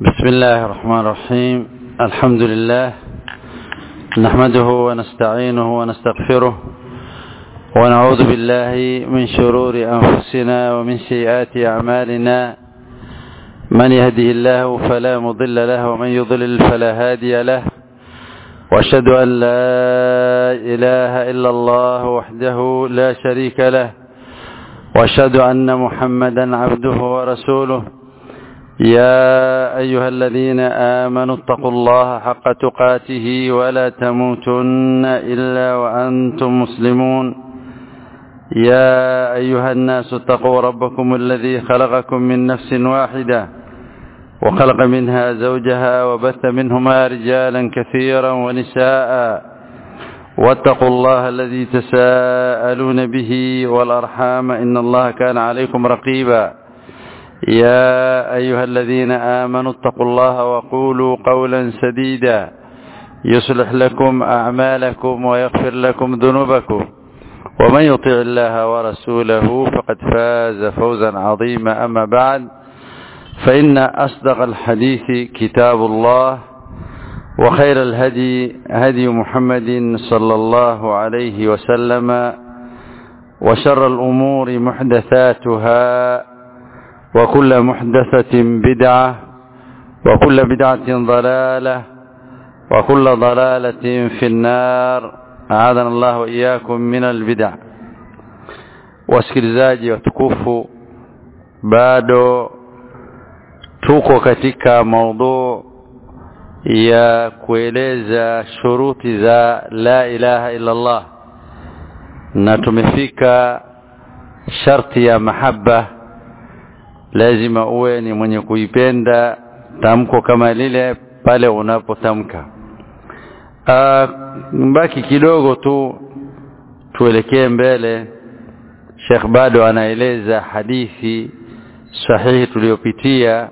بسم الله الرحمن الرحيم الحمد لله نحمده ونستعينه ونستغفره ونعوذ بالله من شرور أنفسنا ومن سيئات أعمالنا من يهده الله فلا مضل له ومن يضلل فلا هادي له واشهد أن لا إله إلا الله وحده لا شريك له واشهد أن محمدا عبده ورسوله يا أيها الذين آمنوا اتقوا الله حق تقاته ولا تموتن إلا وأنتم مسلمون يا أيها الناس اتقوا ربكم الذي خلقكم من نفس واحدة وخلق منها زوجها وبث منهما رجالا كثيرا ونساء واتقوا الله الذي تساءلون به والأرحام إن الله كان عليكم رقيبا يا أيها الذين آمنوا اتقوا الله وقولوا قولا سديدا يصلح لكم أعمالكم ويغفر لكم ذنوبكم ومن يطع الله ورسوله فقد فاز فوزا عظيما أما بعد فإن أصدق الحديث كتاب الله وخير الهدي هدي محمد صلى الله عليه وسلم وشر الأمور محدثاتها وكل محدثة بدعة وكل بدعة ضلالة وكل ضلالة في النار أعاذنا الله وإياكم من البدع wasikilizaji watukufu bado tuko katika maudhu ya kueleza shuruti za la ilaha illa Allah na tumefika sharti ya mahaba lazima uwe ni mwenye kuipenda tamko kama lile pale unapotamka mbaki kidogo tu tuelekee mbele Sheikh bado anaeleza hadithi sahihi tuliyopitia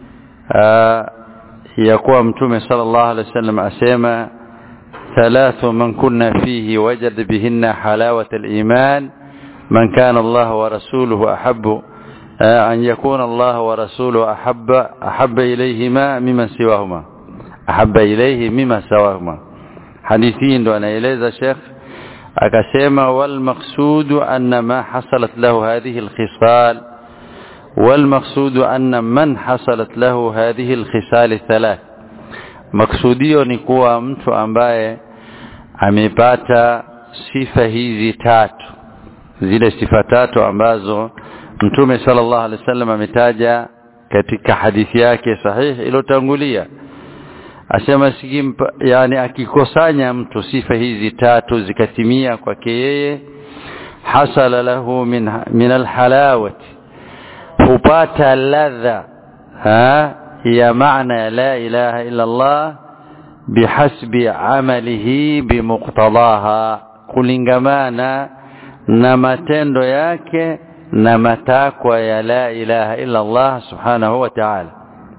ya kuwa mtume sallallahu alaihi wasallam asema thalathu man kunna fihi wajad bihinna halawata al-iman man kana Allah wa rasuluhu ahabbu أن يكون الله ورسوله أحب أحب إليهما مما سواهما أحب إليه مما سواهما حديثين دون إليذا الشيخ أكسيما والمقصود أن ما حصلت له هذه الخصال والمقصود أن من حصلت له هذه الخصال الثلاث مقصوديو ni kuwa mtu ambaye amepata sifa hizi tatu zile sifa tatu ambazo Mtume sallallahu alaihi wasallam ametaja katika hadithi yake sahihi iliyotangulia asema sikim yani akikosanya mtu sifa hizi tatu zikatimia kwake yeye hasala lahu min min alhalawati hupata ladha ha ya maana ya la ilaha illa Allah bihasbi amalihi bimuqtadaha kulingamana na matendo yake na matakwa ya la ilaha illa Allah subhanahu wa ta'ala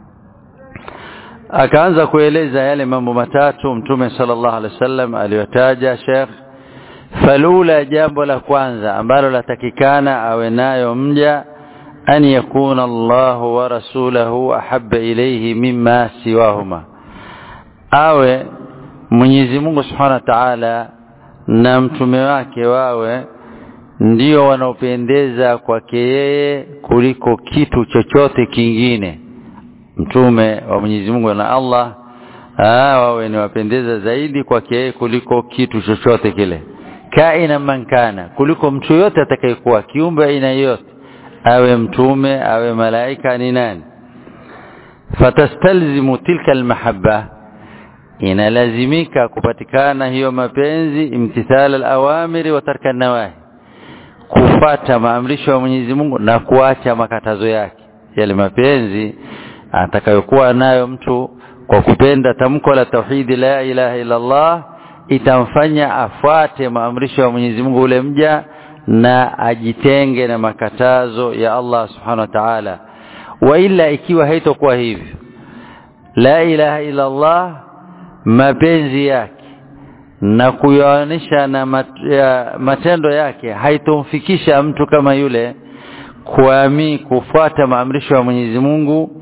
akaanza kueleza yale mambo matatu mtume sallallahu alaihi wasallam aliyotaja Sheikh falula jambo la kwanza ambalo latakikana awe nayo mja an yakuna Allah wa rasulahu ahabba ilayhi mimma siwahuma awe Mwenyezi Mungu subhanahu wa ta'ala na mtume wake wawe ndio wanaopendeza kwake yeye kuliko kitu chochote kingine mtume wa Mwenyezi Mungu na Allah wawe ni wapendeza zaidi kwake yeye kuliko kitu chochote kile kaina mankana kuliko mtu yote atakayekuwa kiumbe aina yote awe mtume awe malaika ni nani fatastalzimu tilka almahabba inalazimika kupatikana hiyo mapenzi imtithala alawamiri wa tarka nawahi kufata maamrisho ya Mwenyezi Mungu na kuacha makatazo yake yale mapenzi atakayokuwa nayo mtu kwa kupenda tamko la tauhidi la ilaha illa Allah itamfanya afuate maamrisho ya Mwenyezi Mungu ule mja na ajitenge na makatazo ya Allah subhanahu wa ta'ala wa ila ikiwa haitokuwa hivyo la ilaha illa Allah mapenzi yake na kuyaonesha na mat, ya, matendo yake haitomfikisha mtu kama yule kuami kufuata maamrisho ya Mwenyezi Mungu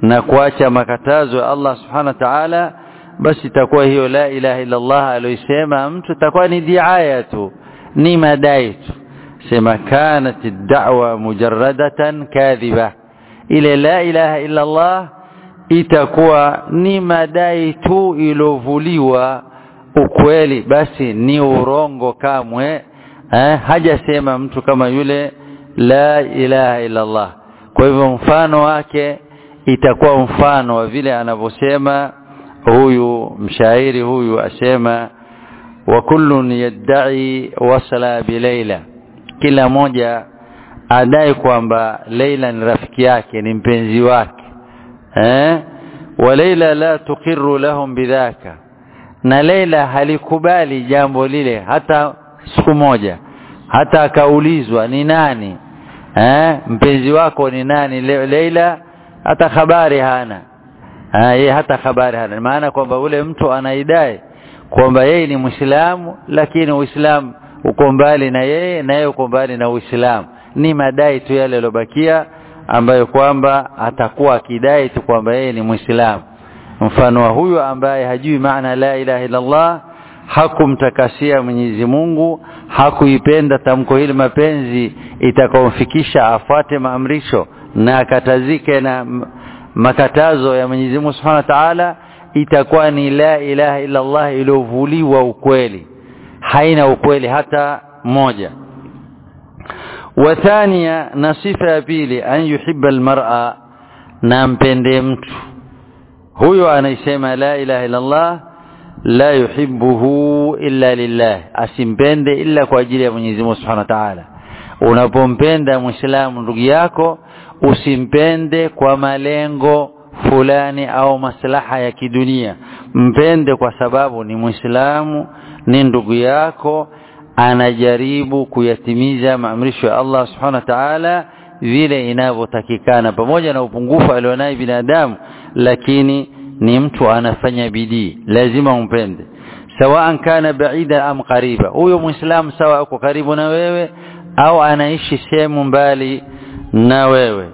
na kuacha makatazo ya Allah subhanahu wa ta'ala basi itakuwa hiyo la ilaha illa Allah aliyosema mtu itakuwa ni diaya tu ni madai tu sema kanat ad-da'wa mujarradatan kadhiba ile la ilaha illa Allah itakuwa ni madai tu ilovuliwa ukweli basi ni urongo kamwe eh, hajasema mtu kama yule la ilaha illa Allah kwa hivyo mfano wake itakuwa mfano wa vile anavyosema huyu mshairi huyu asema wa kullun yadda'i wasala bilaila kila moja adai kwamba Leila ni rafiki yake ni mpenzi wake eh wa Leila la tuqirru lahum bidhaka na Leila halikubali jambo lile hata siku moja hata akaulizwa ni nani eh mpenzi wako ni nani Le Leila hata habari hana yeye hata habari hana maana kwamba ule mtu anaidai kwamba yeye ni Muislamu lakini Uislamu uko mbali na yeye na yeye uko mbali na Uislamu ni madai tu yale yalobakia ambayo kwamba atakuwa akidai tu kwamba yeye ni Muislamu mfano wa huyo ambaye hajui maana la ilaha illa Allah hakumtakasia Mwenyezi Mungu hakuipenda tamko hili mapenzi itakaomfikisha afuate maamrisho na akatazike na makatazo ya Mwenyezi Mungu Subhanahu wa Ta'ala itakuwa ni la ilaha illa Allah iliyovuliwa ukweli haina ukweli hata moja wathania na sifa ya pili an yuhibba almar'a na mpende mtu huyo anaisema la ilaha illa Allah la yuhibbuhu illa lillah asimpende illa kwa ajili ya Mwenyezi Mungu Subhanahu wa Ta'ala unapompenda muislamu ndugu yako usimpende kwa malengo fulani au maslaha ya kidunia mpende kwa sababu ni muislamu ni ndugu yako anajaribu kuyatimiza maamrisho ya Allah subhanahu wa ta'ala vile inavyotakikana pamoja na upungufu alionayo binadamu lakini ni mtu anafanya bidii lazima umpende sawaan kana baida am qariba huyo muislamu sawa uko karibu na wewe au anaishi sehemu mbali na wewe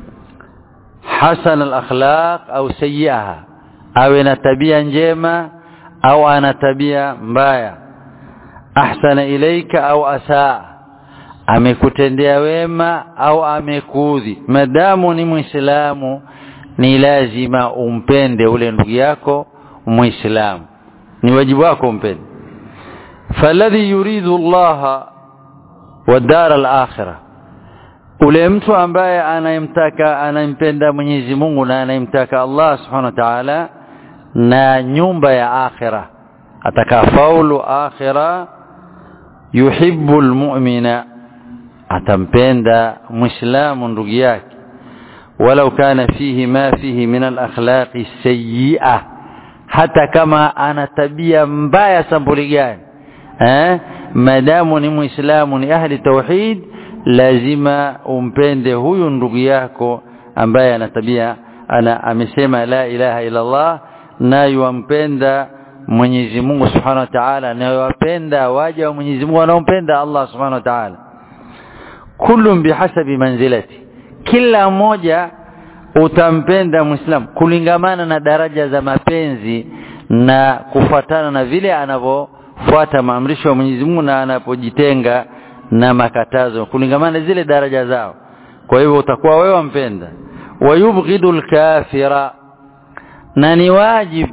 hasan al-akhlaq au sayyi'aha awe na tabia njema au ana tabia mbaya ahsana ilaika au asaa amekutendea wema au amekuudhi madamu ni muislamu ni lazima umpende ule ndugu yako muislamu ni wajibu wako umpende falladhi yuridu Allah wa dar al-akhirah ule mtu ambaye anayemtaka anampenda Mwenyezi Mungu na anayemtaka Allah Subhanahu wa Ta'ala na nyumba ya akhira atakafaulu akhira yuhibbu almu'mina atampenda muislamu ndugu yake walau kana fihi ma fihi min alakhlaqi sayyi'ah hata kama ana tabia mbaya sampuli gani eh madamu ni muislamu ni ahli tauhid lazima umpende huyu ndugu yako ambaye ana tabia ana amesema la ilaha illa Allah na yumpenda Mwenyezi Mungu Subhanahu wa Ta'ala na yuwapenda waja wa Mwenyezi Mungu wanaompenda Allah Subhanahu wa Ta'ala kullum bihasabi manzilati kila mmoja utampenda Muislamu kulingamana na daraja za mapenzi na kufuatana na vile anavyofuata maamrisho ya Mwenyezi Mungu na anapojitenga na makatazo kulingamana zile daraja zao kwa hivyo utakuwa wewe wampenda wayubghidul kafira na ni wajib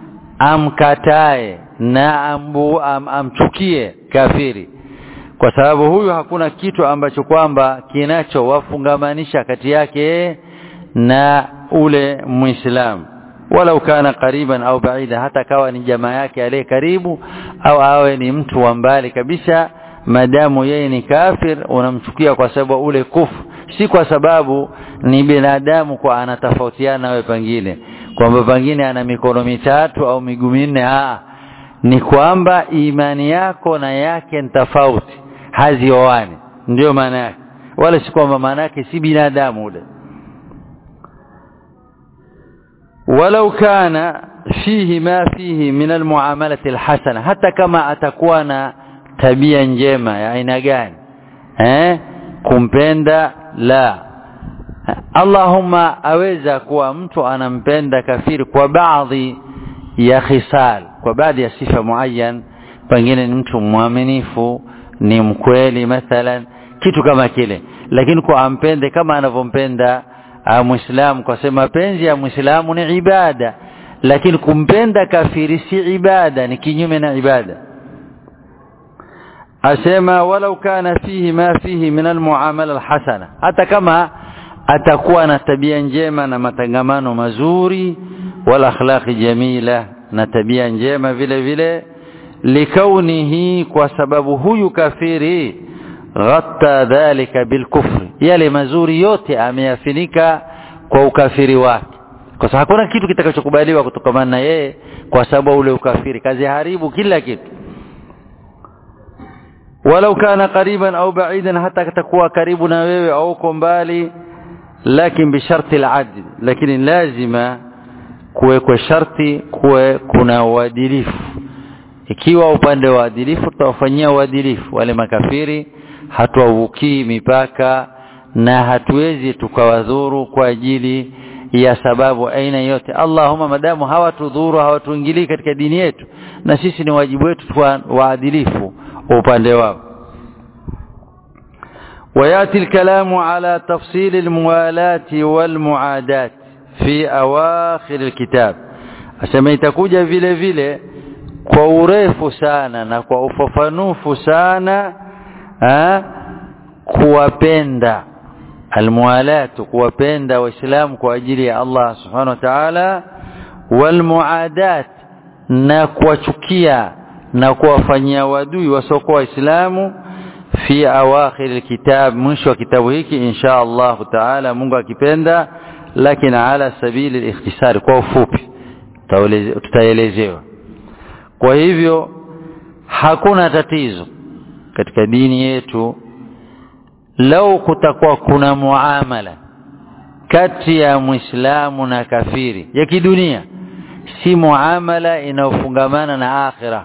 amkatae na ambu, am, amchukie kafiri kwa sababu huyu hakuna kitu ambacho kwamba kinachowafungamanisha kati yake na ule muislamu wala ukana kariban au baida hata kawa ni jamaa yake aliye karibu au awe ni mtu wa mbali kabisa madamu yeye ni kafir unamchukia kwa sababu ule kufu si kwa sababu ni binadamu kwa anatofautiana wewe pengine kwamba pengine ana mikono mitatu au miguu minne ah ni kwamba imani yako na yake ni tofauti hazioani ndio maana yake wala si kwamba maana yake si binadamu ule ولو كان فيه ما فيه من المعاملة الحسنة حتى كما أتكون tabia njema ya aina gani eh kumpenda la Allahumma aweza kuwa mtu anampenda kafiri kwa baadhi ya khisal kwa baadhi ya sifa muayyan pengine ni mtu mwaminifu ni mkweli mathalan kitu kama kile lakini kwa ampende kama anavyompenda muislamu kwa sema mapenzi ya muislamu ni ibada lakini kumpenda kafiri si ibada ni kinyume na ibada asema walau kana fihi ma fihi min almuamala alhasana hata kama atakuwa na tabia njema na matangamano mazuri wala akhlaqi jamila na tabia njema vile vile likaunihi kwa sababu huyu kafiri ghatta dhalika bilkufri yale mazuri yote ameyafinika kwa ukafiri wake kwa sababu hakuna kitu kitakachokubaliwa kutokamana na yeye kwa sababu ule ukafiri kazi haribu kila kitu walau kana qariban au ba'idan hata katakuwa karibu na wewe au uko mbali lakin bisharti al-adl lakini lazima kuwekwe sharti kuwe kuna uadilifu ikiwa upande wa uadilifu tutawafanyia uadilifu wale makafiri hatuwavukii mipaka na hatuwezi tukawadhuru kwa ajili ya sababu aina yote Allahumma madamu hawatudhuru hawatuingilii katika dini yetu na sisi ni wajibu wetu tuwa waadilifu upande wao وياتي الكلام على تفصيل الموالاة والمعاداة في أواخر الكتاب asema itakuja vile vile kwa urefu sana na kwa ufafanufu sana ha? kuwapenda almualatu kuwapenda waislamu kwa ajili ya Allah subhanahu wa ta'ala walmuadat na kuwachukia na kuwafanyia wadui wasiokuwa waislamu fi awakhir alkitab mwisho wa kitabu hiki insha Allah taala Mungu akipenda lakini ala sabili alikhtisar kwa ufupi tutaelezewa kwa hivyo hakuna tatizo katika dini yetu lau kutakuwa kuna muamala kati ya muislamu na kafiri ya kidunia si muamala inayofungamana na akhira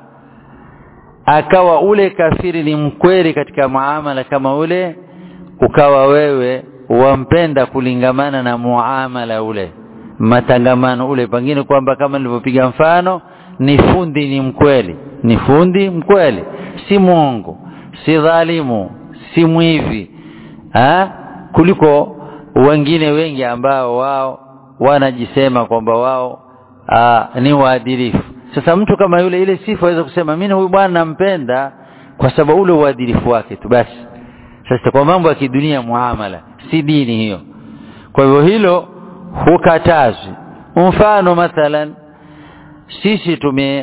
akawa ule kafiri ni mkweli katika muamala kama ule ukawa wewe wampenda kulingamana na muamala ule matangamano ule pengine kwamba kama nilivyopiga mfano ni fundi ni mkweli ni fundi mkweli si mwongo si dhalimu si mwivi ha? kuliko wengine wengi ambao wao wanajisema kwamba wao aa, ni waadilifu sasa mtu kama yule ile sifa aweza kusema mimi huyu bwana nampenda kwa sababu ule uadilifu wake tu basi sasa kwa mambo ya kidunia muamala si dini hiyo kwa hivyo hilo hukatazwi mfano mathalan sisi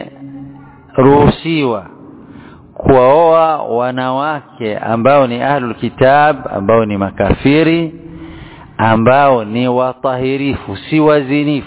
tumeruhusiwa kuwaoa wanawake ambao ni ahlul kitab ambao ni makafiri ambao ni watahirifu si wazinifu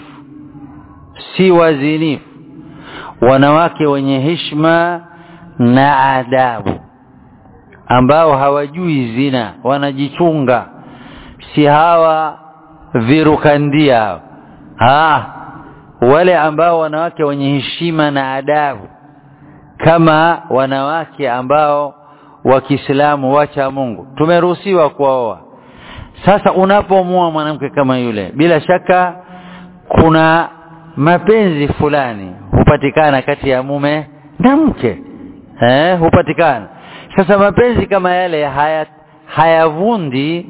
si wazinifu wanawake wenye heshima na adabu ambao hawajui zina wanajichunga si hawa virukandia ha wale ambao wanawake wenye heshima na adabu kama wanawake ambao wa Kiislamu wacha Mungu tumeruhusiwa kuoa sasa unapomua mwanamke kama yule bila shaka kuna mapenzi fulani hupatikana kati ya mume na mke eh hupatikana sasa mapenzi kama yale haya hayavundi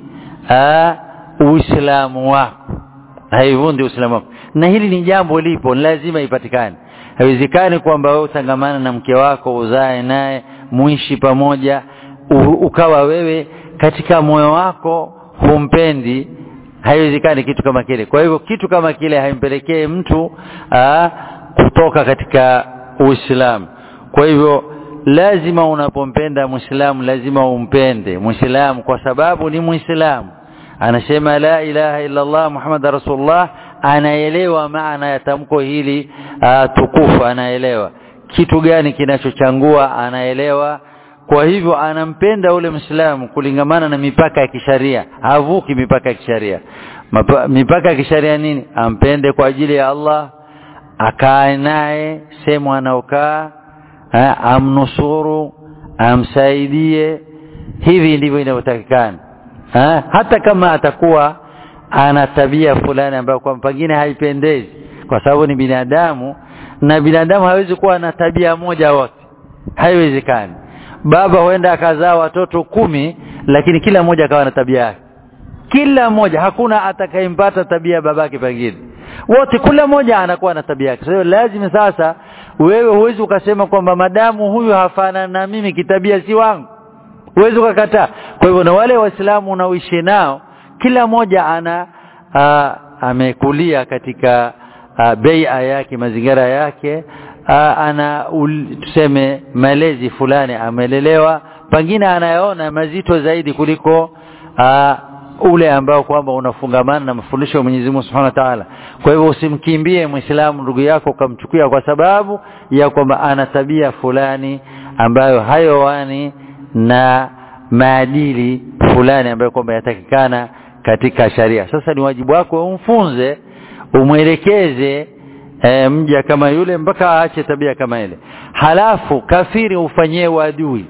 uislamu wako haivundi uislamu wako na hili ni jambo lipo lazima ipatikane haiwezekani kwamba wewe utangamana na mke wako uzae naye muishi pamoja u, ukawa wewe katika moyo wako humpendi haiwezekani kitu kama kile kwa hivyo kitu kama kile haimpelekee mtu aa, kutoka katika uislamu kwa hivyo lazima unapompenda muislamu lazima umpende muislamu kwa sababu ni muislamu anasema la ilaha illa Allah Muhammad rasulullah anaelewa maana ya tamko hili uh, tukufu anaelewa kitu gani kinachochangua anaelewa kwa hivyo anampenda ule Muislamu kulingamana na mipaka ya kisharia havuki mipaka ya kisharia mipaka ya kisharia nini ampende kwa ajili ya Allah akae naye sehemu anaokaa amnusuru amsaidie hivi ndivyo inavyotakikana hata kama atakuwa ana tabia fulani ambayo kwa pengine haipendezi kwa sababu ni binadamu na binadamu hawezi kuwa na tabia moja wote haiwezekani baba huenda akazaa watoto kumi lakini kila mmoja akawa na tabia yake kila mmoja hakuna atakayempata tabia babake pengine wote kila mmoja anakuwa na tabia yake so, lazima sasa wewe huwezi ukasema kwamba madamu huyu hafanani na mimi kitabia si wangu huwezi ukakataa kwa hivyo na wale waislamu unaoishi nao kila mmoja ana a, amekulia katika beia yake mazingira yake a, ana ul, tuseme malezi fulani amelelewa pengine anayaona mazito zaidi kuliko a, ule ambao kwamba unafungamana na mafundisho ya Mwenyezi Mungu Subhanahu wa Ta'ala. Kwa hivyo usimkimbie Muislamu ndugu yako ukamchukia kwa sababu ya kwamba ana tabia fulani ambayo hayowani na maadili fulani ambayo kwamba yatakikana katika sharia. Sasa ni wajibu wako umfunze, umwelekeze e, mja kama yule mpaka aache tabia kama ile. Halafu kafiri ufanyie uadui.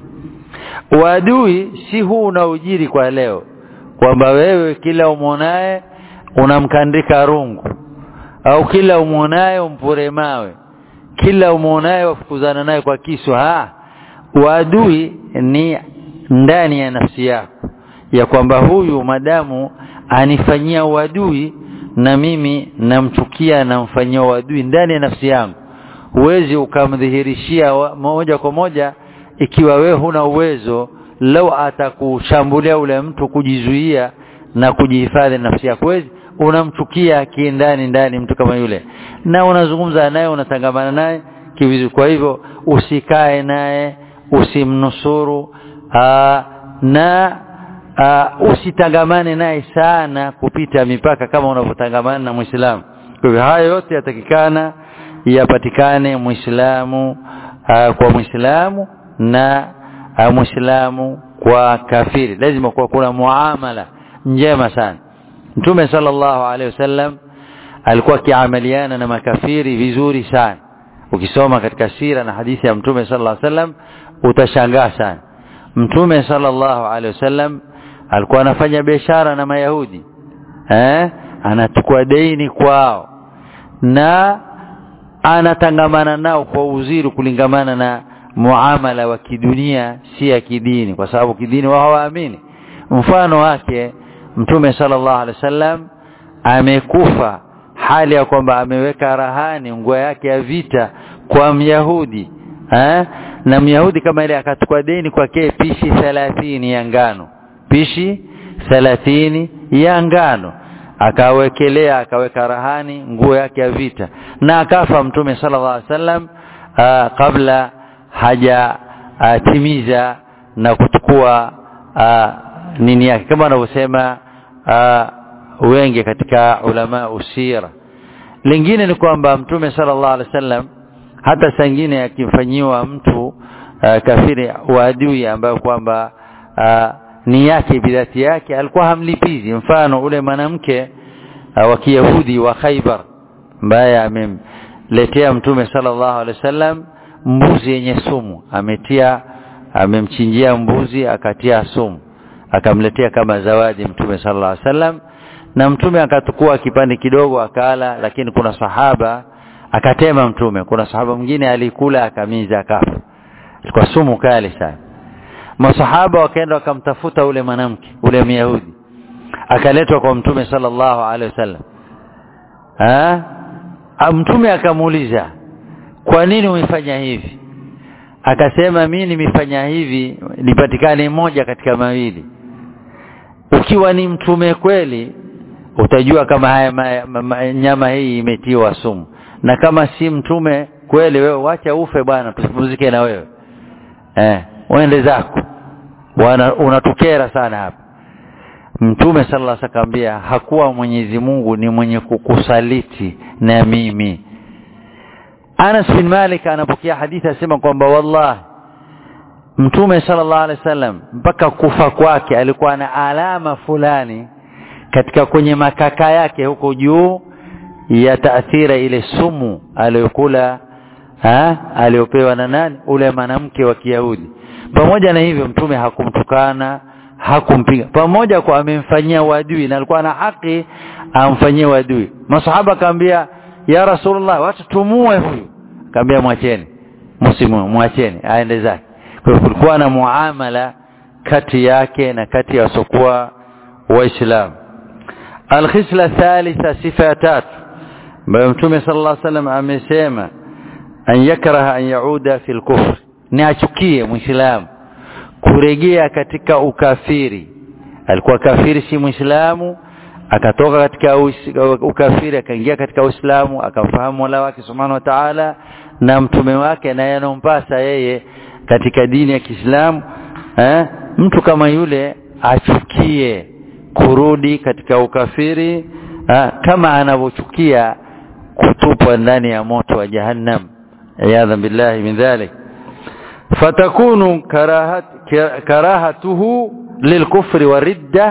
Uadui si huu unaojiri kwa leo kwamba wewe kila umwonaye unamkandika rungu au kila umwonaye umpure mawe kila umwonaye wafukuzana naye kwa kisu ha uadui ni ndani ya nafsi yako ya kwamba huyu madamu anifanyia uadui na mimi namchukia namfanyia uadui ndani ya nafsi yangu huwezi ukamdhihirishia moja kwa moja ikiwa wewe huna uwezo lau atakushambulia ule mtu kujizuia na kujihifadhi nafsi yako wezi unamchukia kiindani ndani mtu kama yule na unazungumza naye unatangamana naye kivizu kwa hivyo usikae naye usimnusuru aa, na aa, usitangamane naye sana kupita mipaka kama unavyotangamana na Muislamu kwa hivyo haya yote yatakikana yapatikane Muislamu kwa Muislamu na Muislamu kwa kafiri lazima kuwa kuna muamala njema sana Mtume sallallahu alaihi wasallam alikuwa akiamaliana na makafiri vizuri sana ukisoma katika sira na hadithi ya Mtume sallallahu alaihi wasallam utashangaa sana Mtume sallallahu alaihi wasallam alikuwa anafanya biashara na Mayahudi eh anachukua deni kwao na anatangamana nao kwa uzuri kulingamana na muamala wa kidunia si ya kidini kwa sababu kidini wao hawaamini mfano wake mtume sallallahu alaihi wasallam amekufa hali ya kwamba ameweka rahani nguo yake ya vita kwa myahudi eh? na myahudi kama ile akachukua deni kwake pishi 30 ya ngano pishi 30 ya ngano akawekelea akaweka rahani nguo yake ya vita na akafa mtume sallallahu alaihi wasallam kabla haja uh, timiza na kuchukua uh, nini yake kama wanavyosema uh, wengi katika ulama usira lingine ni kwamba mtume sallallahu alaihi wasallam hata sangine akimfanyiwa mtu uh, kafiri uadui ambayo kwamba uh, ni yake bidhati yake alikuwa hamlipizi mfano ule mwanamke uh, wa Kiyahudi wa Khaibar ambaye amemletea mtume sallallahu alaihi wasallam mbuzi yenye sumu ametia amemchinjia mbuzi akatia sumu akamletea kama zawadi mtume sallallahu alaihi wasallam na mtume akatukua kipande kidogo akala lakini kuna sahaba akatema mtume kuna sahaba mwingine alikula akamiza akafa kwa sumu kali sana masahaba wakaenda wakamtafuta ule mwanamke ule myahudi akaletwa kwa mtume sallallahu alaihi wasallam ah mtume akamuuliza kwa nini umefanya hivi akasema mimi nimefanya hivi nipatikane moja katika mawili ukiwa ni mtume kweli utajua kama haya ma, ma, ma, nyama hii imetiwa sumu na kama si mtume kweli wewe wacha ufe bwana tusipumzike na wewe eh uende zako unatukera sana hapa mtume sallallahu alaihi wasallam hakuwa Mwenyezi Mungu ni mwenye kukusaliti na mimi Anas bin Malik anapokea hadithi asema kwamba wallahi Mtume sallallahu alaihi wasallam mpaka kufa kwake alikuwa na alama fulani katika kwenye makaka yake huko juu ya taathira ile sumu aliyokula aliyopewa na nani ule mwanamke wa Kiyahudi pamoja na hivyo mtume hakumtukana hakumpiga pamoja kwa amemfanyia wadui na alikuwa na haki amfanyie wadui masahaba akamwambia ya rasulullah watu tumue huyu akamwambia mwacheni msimu mwacheni aende zake kwa hiyo kulikuwa na muamala kati yake na kati ya wasokuwa waislamu alkhisla thalitha sifa ya tatu ambayo mtume sallallahu alaihi wasallam amesema an yakraha an yauda fi lkufr ni achukie mwislamu kurejea katika ukafiri alikuwa kafiri si mwislamu akatoka katika ukafiri akaingia katika uislamu akamfahamu mola wake subhanahu wa taala na mtume wake na yanompasa yeye katika dini ya kiislamu eh? mtu kama yule achukie kurudi katika ukafiri eh? kama anavyochukia kutupwa ndani ya moto wa jahannam iyadha billahi min dhalik fatakunu karahat, karahatuhu lilkufri waridda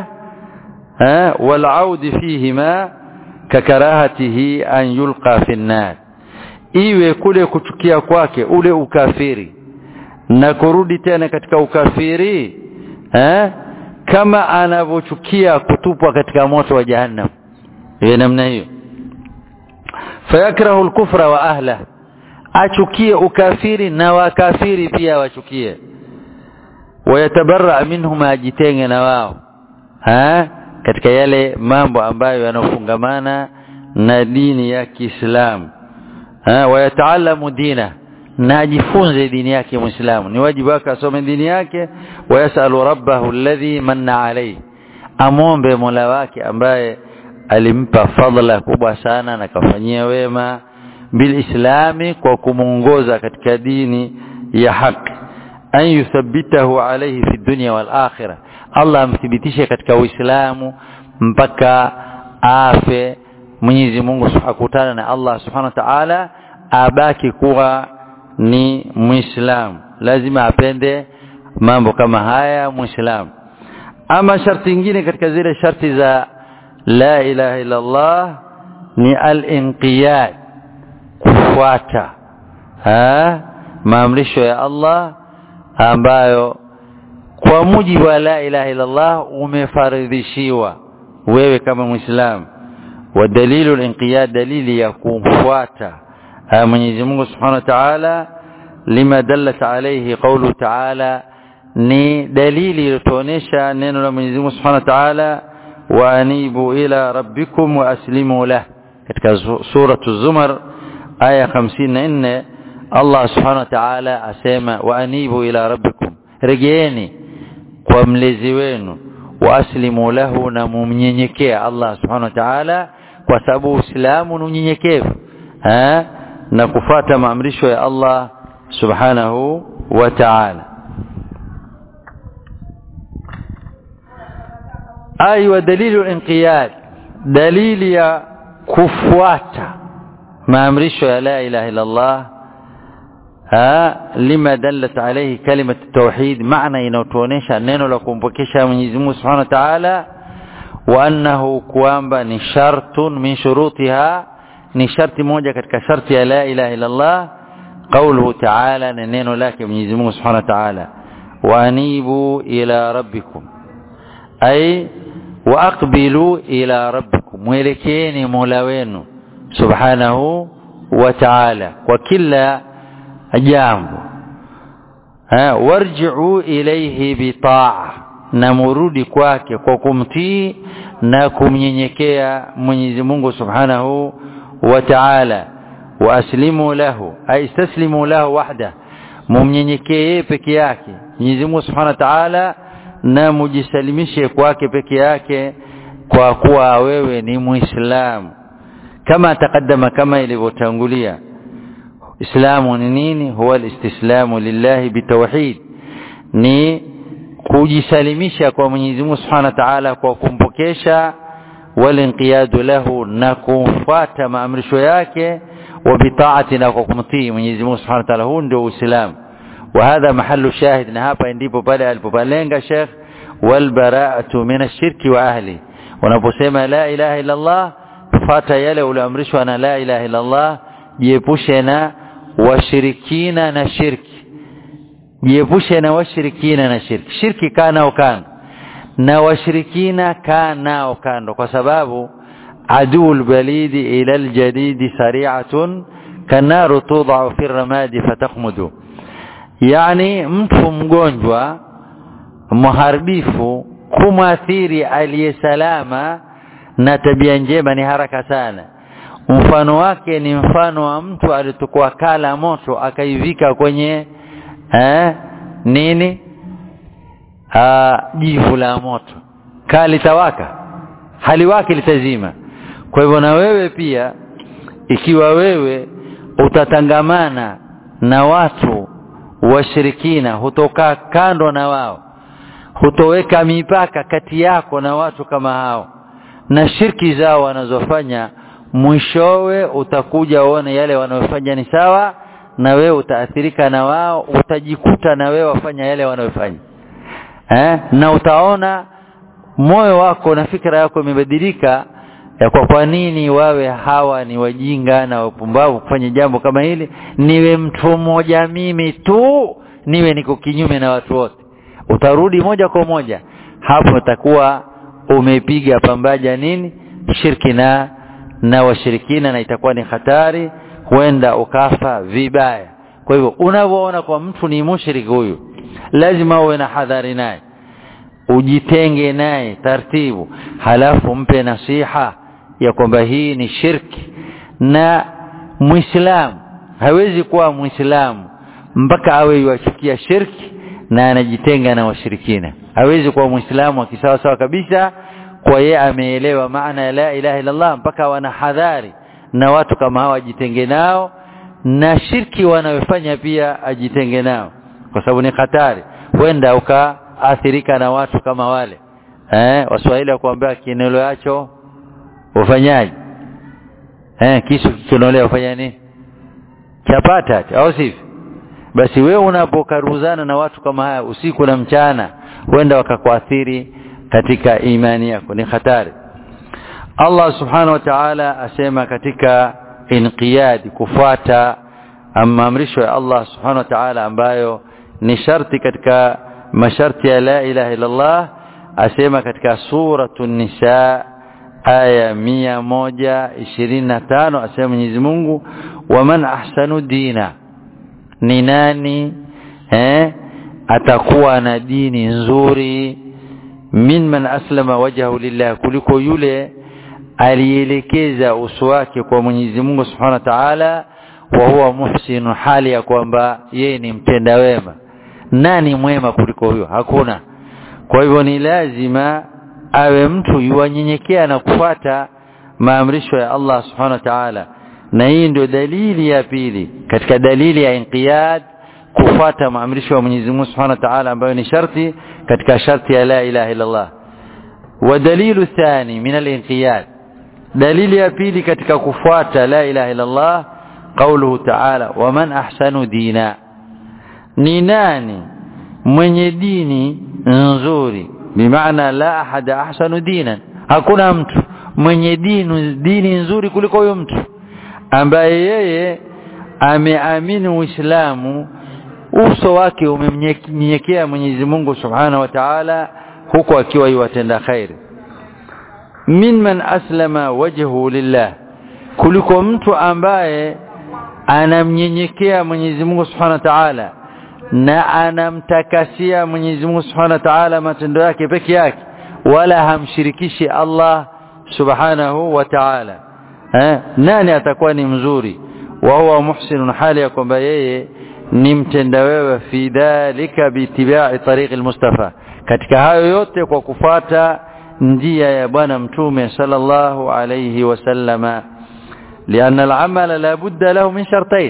والعود فيهما ككراهته أن يلقى في النار iwe kule kuchukia kwake ule ukafiri na kurudi tena katika ukafiri eh? kama anavyochukia kutupwa katika moto wa jahannam iwe namna hiyo fayakrahu lkufra wa ahlah achukie ukafiri na wakafiri pia wachukie wayatabaraa minhum ajitenge na wao ha? katika yale mambo ambayo yanafungamana na dini ya Kiislamu wayataalamu dina na ajifunze dini yake muislamu ni wajibu wake asome dini yake wayasalu rabbahu alladhi manna alayhi amombe mola wake ambaye alimpa fadhila kubwa sana na kafanyia wema bilislami kwa kumuongoza katika dini ya haki an yuthabbitahu alayhi fi dunya wal akhirah Allah amthibitishe katika Uislamu mpaka afe Mwenyezi Mungu akutana na Allah Subhanahu wa Ta'ala abaki kuwa ni Muislamu lazima apende mambo kama haya Muislamu ama sharti nyingine katika zile sharti za la ilaha illa Allah ni al-inqiyad kufuata ha maamrisho ya Allah ambayo kwa mujibu wa la ilaha illallah umefaridhishiwa wewe kama muislamu wa dalilu al-inqiyad dalili ya kumfuata Mwenyezi Mungu Subhanahu wa Ta'ala lima dallat alayhi qawlu Ta'ala ni dalili iliyotuonesha neno la Mwenyezi Mungu Subhanahu wa Ta'ala wa anibu ila rabbikum wa aslimu lah katika suratu Zumar aya 54 Allah Subhanahu wa Ta'ala asema wa anibu ila rabbikum rejeeni kwa mlezi wenu wa aslimu lahu na mumnyenyekea Allah subhanahu wa ta'ala kwa sababu Uislamu ni unyenyekevu na kufata maamrisho ya Allah subhanahu wa ta'ala aywa dalilu inqiyad dalili ya kufuata maamrisho ya la ilaha illa Allah lima dallat alayhi kalimat tauhid maana inayotuonesha neno la kumpokesha Mwenyezi Mungu Subhanahu wa Ta'ala wa annahu kwamba ni shartun min shurutiha ni sharti moja katika sharti ya la ilaha illa Allah qawluhu ta'ala na neno lake Mwenyezi Mungu Subhanahu wa Ta'ala wa anibu ila rabbikum ay wa aqbilu ila rabbikum mwelekeeni Mola wenu Subhanahu wa Ta'ala kwa kila jambo warji'u ilayhi bitaa na murudi kwake kwa kumtii na kumnyenyekea Mwenyezi Mungu Subhanahu wa Ta'ala wa aslimu lahu ay istaslimu lahu wahda mumnyenyekee peke yake Mwenyezi Mungu Subhanahu wa Ta'ala na mujisalimishe kwake peke yake kwa kuwa wewe ni Muislamu kama takaddama kama ilivyotangulia Islamu ni nini? Huwa alistislamu lillahi bitawhid, ni kujisalimisha kwa Mwenyezi Mungu Subhanahu wa Ta'ala kwa kumpokesha, walinqiyadu lahu, na kumfuata maamrisho yake, wa bitaati, na kwa kumtii Mwenyezi Mungu Subhanahu wa Ta'ala. Huu ndio Uislamu. Wa hadha mahallu shahid, na hapa ndipo pale alipopalenga Sheikh, walbaraatu min ashirki wa ahli. Unaposema la ilaha illa Allah, fuata yale ulioamrishwa na la ilaha illa Allah, jiepushe na washirikina na shirki jiepushe na washirikina na shirki shirki kana ukana na washirikina kaa nao kando kwa sababu aduu lbalidi ila ljadidi sariatun kanaru tudau fi ramadi fatakhmudu yani mtu mgonjwa mharibifu kumwathiri aliyesalama na tabia njema ni haraka sana mfano wake ni mfano wa mtu alitukua kala moto akaivika kwenye eh, nini jivu la moto kali tawaka hali wake litazima kwa hivyo na wewe pia ikiwa wewe utatangamana na watu washirikina hutokaa kando na wao hutoweka mipaka kati yako na watu kama hao na shirki zao wanazofanya mwishowe utakuja uone yale wanayofanya ni sawa na wewe utaathirika na wao utajikuta na wewe wafanya yale wanayofanya eh? na utaona moyo wako na fikra yako imebadilika ya kwa kwa nini wawe hawa ni wajinga na wapumbavu kufanya jambo kama hili niwe mtu mmoja mimi tu niwe niko kinyume na watu wote utarudi moja kwa moja hapo utakuwa umepiga pambaja nini shirki na na washirikina na itakuwa ni hatari huenda ukafa vibaya kwa hivyo unavyoona kwa mtu ni mushrik huyu lazima uwe na hadhari naye ujitenge naye taratibu halafu mpe nasiha ya kwamba hii ni shirki na muislamu hawezi kuwa muislamu mpaka awe yuachukia shirki na anajitenga na washirikina hawezi kuwa muislamu akisawa sawa kabisa kwa yeye ameelewa maana ya la ilaha illallah mpaka wana hadhari na watu kama hawa ajitenge nao na shirki wanayofanya pia ajitenge nao kwa sababu ni hatari huenda ukaathirika na watu kama wale eh waswahili wakuambia kinelo yacho ufanyaje eh kisu kikinolewa ufanya nini chapata au sivyo basi wewe unapokaruzana na watu kama haya usiku na mchana huenda wakakuathiri katika imani yako ni hatari Allah subhanahu wa ta'ala asema katika inqiyad kufuata maamrisho ya Allah subhanahu wa ta'ala ambayo ni sharti katika masharti ya la ilaha illallah asema katika suratu nisa aya mia moja ishirini na tano asema Mwenyezi Mungu waman ahsanu dina ni nani eh, atakuwa na dini nzuri min man aslama wajhahu lillah kuliko yule alielekeza uso wake kwa Mwenyezi Mungu Subhanahu wa Ta'ala wa huwa muhsinu hali ya kwamba yeye ni mtenda wema nani mwema kuliko huyo hakuna kwa hivyo ni lazima awe mtu yuwanyenyekea na kufuata maamrisho ya Allah Subhanahu wa Ta'ala na hii ndio dalili ya pili katika dalili ya inqiyad kufuata maamrisho ya Mwenyezi Mungu Subhanahu wa Ta'ala ambayo ni sharti katika sharti ya la ilaha illa Allah wa dalilu thani min al-inqiyad dalili ya pili katika kufuata la ilaha illa Allah قوله تعالى ومن أحسن دينا ni nani mwenye dini nzuri bimaana la ahada ahsanu dinan hakuna mtu mwenye dini dini nzuri kuliko huyo mtu ambaye yeye ameamini Uislamu uso wake umemnyenyekea Mwenyezi Mungu Subhanahu wa Ta'ala huko akiwa yuwatenda khairi mimman aslama wajhu lillah kuliko mtu ambaye anamnyenyekea Mwenyezi Mungu Subhanahu wa Ta'ala na anamtakasia Mwenyezi Mungu Subhanahu wa Ta'ala matendo yake peke yake wala hamshirikishi Allah Subhanahu wa Ta'ala eh nani atakuwa ni mzuri wa huwa muhsinun hali ya kwamba yeye ni mtenda wewe fi dhalika biitibai tariq almustafa katika hayo yote kwa kufata njia ya bwana mtume sallallahu alayhi wasallama لأن العمل لا بد له من شرطين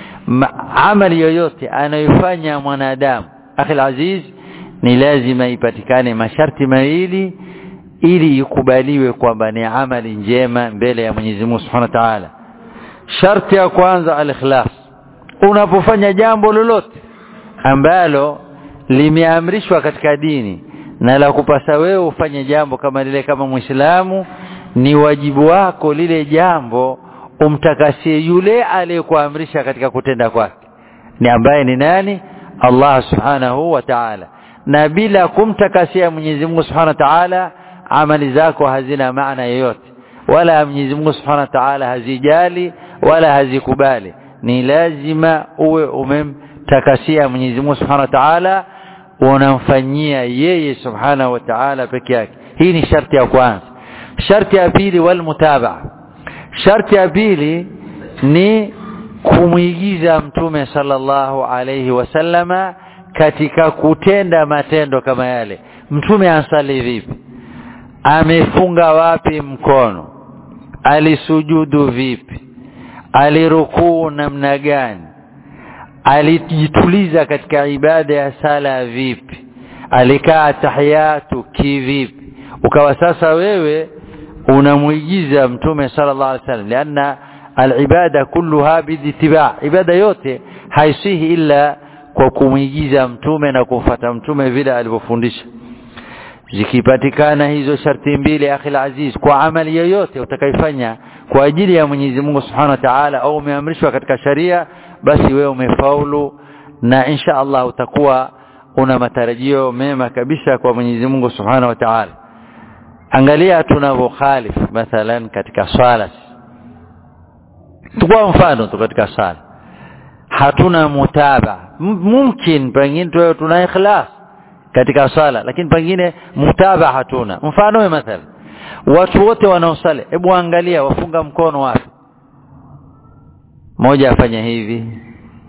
عمل yoyote anayofanya mwanadamu akhi aziz ni lazima ipatikane masharti mawili ili ikubaliwe kwamba ni amali njema mbele ya Mwenyezi Mungu Subhanahu wa Ta'ala sharti ya kwanza al-ikhlas unapofanya jambo lolote ambalo limeamrishwa katika dini na la kupasa wewe ufanye jambo kama lile kama Muislamu ni wajibu wako lile jambo umtakasie yule aliyekuamrisha katika kutenda kwake ni ambaye ni nani Allah subhanahu wa ta'ala na bila kumtakasia Mwenyezi Mungu Subhanahu wa Ta'ala amali zako hazina maana yoyote wala Mwenyezi Mungu Subhanahu wa Ta'ala hazijali wala hazikubali ni lazima uwe umemtakasia Mwenyezi Mungu Subhanahu wa Ta'ala unamfanyia yeye Subhanahu wa Ta'ala peke yake hii ni sharti ya kwanza sharti ya pili wal mutabaa sharti ya pili ni kumwigiza mtume sallallahu alayhi wasallama katika kutenda matendo kama yale mtume ansali vipi amefunga wapi mkono alisujudu vipi alirukuu namna gani alijituliza katika ibada ya sala vipi alikaa tahiyatu kivipi ukawa sasa wewe unamwigiza mtume sallallahu alaihi wasallam lianna alibada kulluha bidittiba ibada yote haisihi illa kwa kumwigiza mtume na kumfata mtume vile alivyofundisha zikipatikana hizo sharti mbili akhi aziz kwa amali yoyote utakaifanya kwa ajili ya Mwenyezi Mungu Subhanahu wa Ta'ala au umeamrishwa katika sharia basi wewe umefaulu na insha Allah utakuwa una matarajio mema kabisa kwa Mwenyezi Mungu Subhanahu wa Ta'ala angalia tunavyokhalif mathalan katika swala tukua mfano tu katika swala hatuna mutaba mumkin pengine tuwe tuna ikhlas katika swala lakini pengine mutaba hatuna mfano mathalan watu wote wanaosali hebu angalia wafunga mkono wapi moja afanya hivi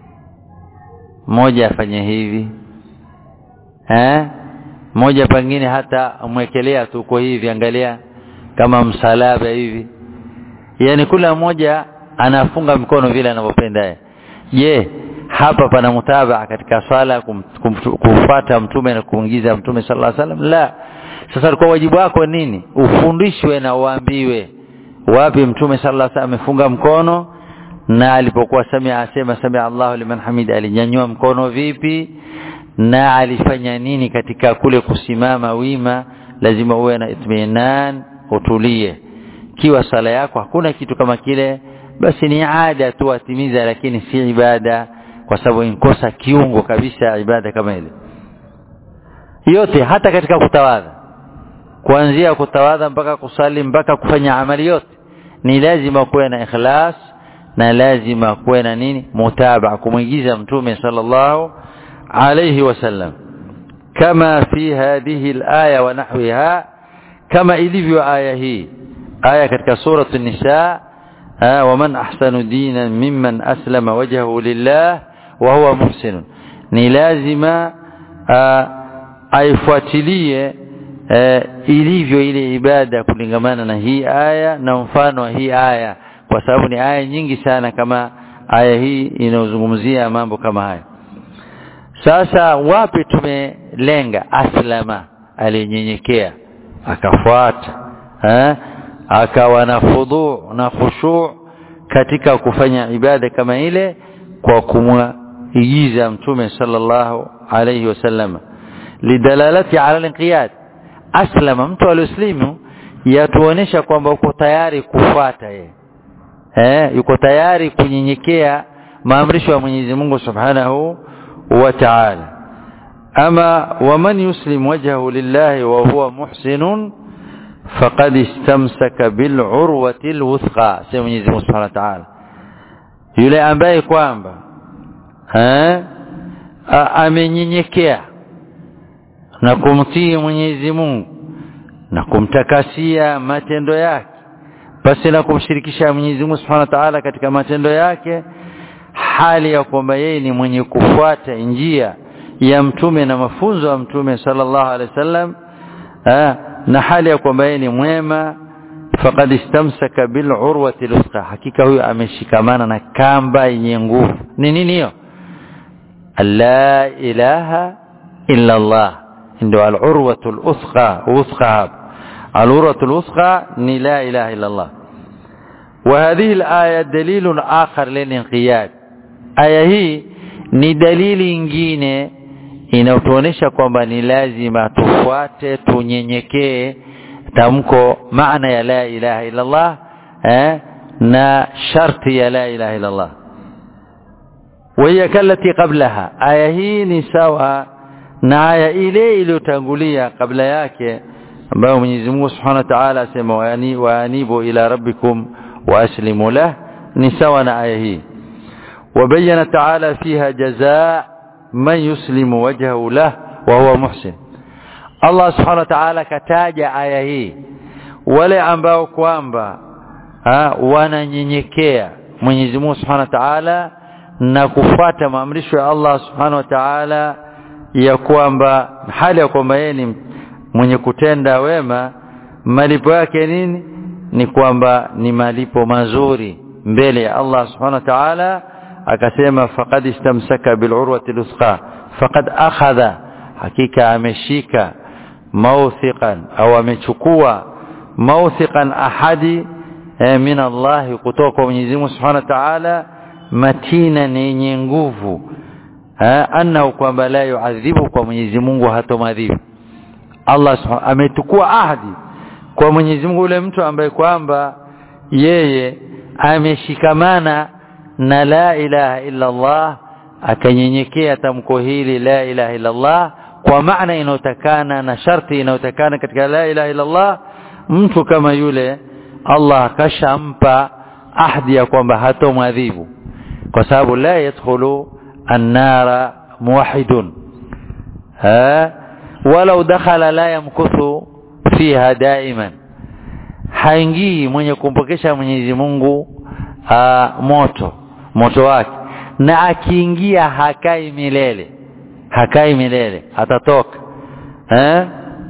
moja afanya hivi eh moja pengine hata umwekelea tu kwa hivi angalia kama msalaba hivi yani kila mmoja anafunga mkono vile anavyopenda yeye je hapa pana mutabaa katika swala kum, kum, kumfuata mtume na kuingiza mtume sallallahu alaihi wasallam la sasa kwa wajibu wako nini ufundishwe na uambiwe wapi mtume sallallahu alaihi wasallam amefunga mkono na alipokuwa samia asema samia Allahu liman hamida alinyanyua mkono vipi na alifanya nini katika kule kusimama wima lazima uwe na itminan utulie kiwa sala yako hakuna kitu kama kile basi ni ada tu atimiza lakini si ibada kwa sababu inkosa kiungo kabisa ibada kama ile yote hata katika kutawadha kuanzia kutawadha mpaka kusali mpaka kufanya amali yote ni lazima kuwe na ikhlas na lazima kuwe na nini mutabaa kumwigiza mtume sallallahu alayhi wasallam kama fi hadhihi alaya wa nahwiha kama ilivyo aya hii aya katika suratu an-nisa ومن أحسن دينا ممن أسلم وجهه لله وهو محسن ni lazima aifuatilie ilivyo ile ibada kulingamana na hii aya na mfano wa hii aya kwa sababu ni aya nyingi sana kama aya hii inayozungumzia mambo kama haya sasa wapi tumelenga aslama alinyenyekea akafuata eh akawa na fudhu na khushu katika kufanya ibada kama ile kwa kumwigiza mtume sallallahu alayhi wasallam lidalalati ala al-inqiyad aslama mtu alioslimu yatuonesha kwamba uko tayari kufuata yeye eh yuko tayari kunyenyekea maamrisho ya Mwenyezi Mungu Subhanahu wa Ta'ala ama waman yuslim wajhahu lillahi wa huwa muhsinun faqad istamsaka bil urwati alwuthqa sema Mwenyezi Mungu Subhanahu wa Ta'ala yule ambaye kwamba eh amenyenyekea na kumtii Mwenyezi Mungu na kumtakasia matendo yake basi na kumshirikisha Mwenyezi Mungu Subhanahu wa Ta'ala katika matendo yake hali ya kwamba yeye ni mwenye kufuata njia ya mtume na mafunzo ya mtume sallallahu alaihi wasallam na hali ya kwamba yeye ni mwema faqad istamsaka bil urwati lusqa hakika huyo ameshikamana na kamba yenye nguvu ni nini hiyo la ilaha illa Allah ndio al urwatu al uthqa uthqa al urwatu al uthqa ni la ilaha illa Allah وهذه الآية دليل آخر للانقياد aya hii ni dalili nyingine inayotuonesha kwamba ni lazima tufuate tunyenyekee tamko maana ya la ilaha illa Allah eh, na sharti ya la ilaha illa Allah وهي كالتي قبلها aya hii ni sawa na aya ile iliyotangulia kabla yake ambayo Mwenyezi Mungu Subhanahu wa Ta'ala asema waani waanibu ila rabbikum waaslimu lah ni sawa na aya hii وبين تعالى فيها جزاء من يسلم وجهه له وهو محسن Allah subhanahu wa ta'ala kataja aya hii wale ambao kwamba wananyenyekea Mwenyezi Mungu subhanahu wa ta'ala na kufuata maamrisho ya Allah subhanahu wa ta'ala ya kwamba hali ya kwamba yeye ni mwenye kutenda wema malipo yake nini ni kwamba ni malipo mazuri mbele ya Allah subhanahu wa ta'ala akasema faqad istamsaka bil'urwati lusqa faqad akhadha hakika ameshika mawthiqan au amechukua mawthiqan ahadi eh, min Allah kutoka kwa Mwenyezi Mungu Subhanahu wa Ta'ala matina yenye nguvu annahu kwamba la yuadhibu kwa Mwenyezi Mungu hatomadhibu Allah ametukua ahadi kwa Mwenyezi Mungu yule mtu ambaye kwamba yeye ameshikamana na la ilaha illa Allah akanyenyekea tamko hili la ilaha illa Allah kwa maana inayotakana na sharti inayotakana katika la ilaha illa Allah mtu kama yule Allah akashampa ahdi ya kwamba hatomwadhibu kwa sababu la yadkhulu annara muwahidun ha walau dakhala la yamkuthu fiha daiman haingii mwenye kumpokesha Mwenyezi Mungu aa, moto moto wake na akiingia hakai milele hakai milele atatoka eh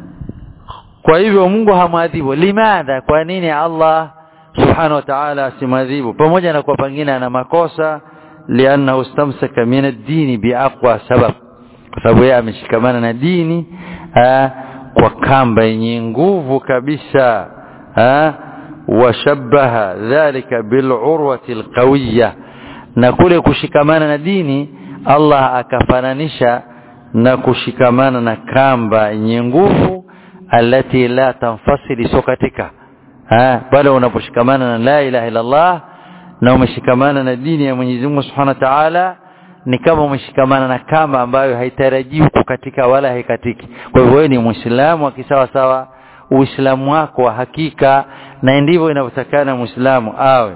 kwa hivyo Mungu hamwadhibu limadha kwa nini Allah subhanahu wa ta'ala asimwadhibu pamoja na kwa pengine ana makosa liannahu istamsaka min ad-dini biaqwa sabab kwa sababu yeye ameshikamana na dini aa, kwa kamba yenye nguvu kabisa aa, washabbaha dhalika bil'urwati alqawiyya na kule kushikamana na dini Allah akafananisha na kushikamana na kamba yenye nguvu alati la tanfasili sio katika bali unaposhikamana na la ilaha illa Allah na umeshikamana na dini ya Mwenyezi Mungu Subhanahu wa Ta'ala ni kama umeshikamana na kamba ambayo haitarajiwi kukatika wala haikatiki kwa hivyo wewe ni muislamu wa kisawa sawa uislamu wako wa hakika na ndivyo inavyotakana muislamu awe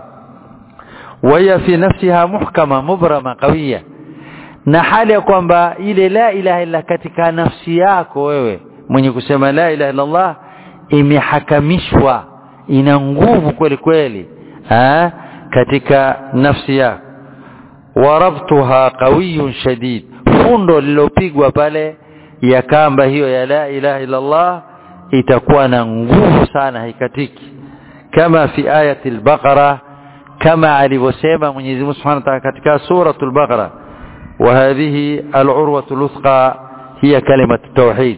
waya fi nafsiha muhkama mubrama qawiya na hali ya kwamba ile la ilaha illa katika nafsi yako wewe mwenye kusema la ilaha illa Allah imehakamishwa ina nguvu kweli kweli ha? katika nafsi yako warabtuha qawiyun shadid fundo lilopigwa pale ya kamba hiyo ya la ilaha illa Allah itakuwa na nguvu sana haikatiki kama fi ayati al-baqara kama alivyosema Mwenyezi Mungu Subhanahu wa Ta'ala katika suratul baqara وهذه العروة الوثقى هي كلمة التوحيد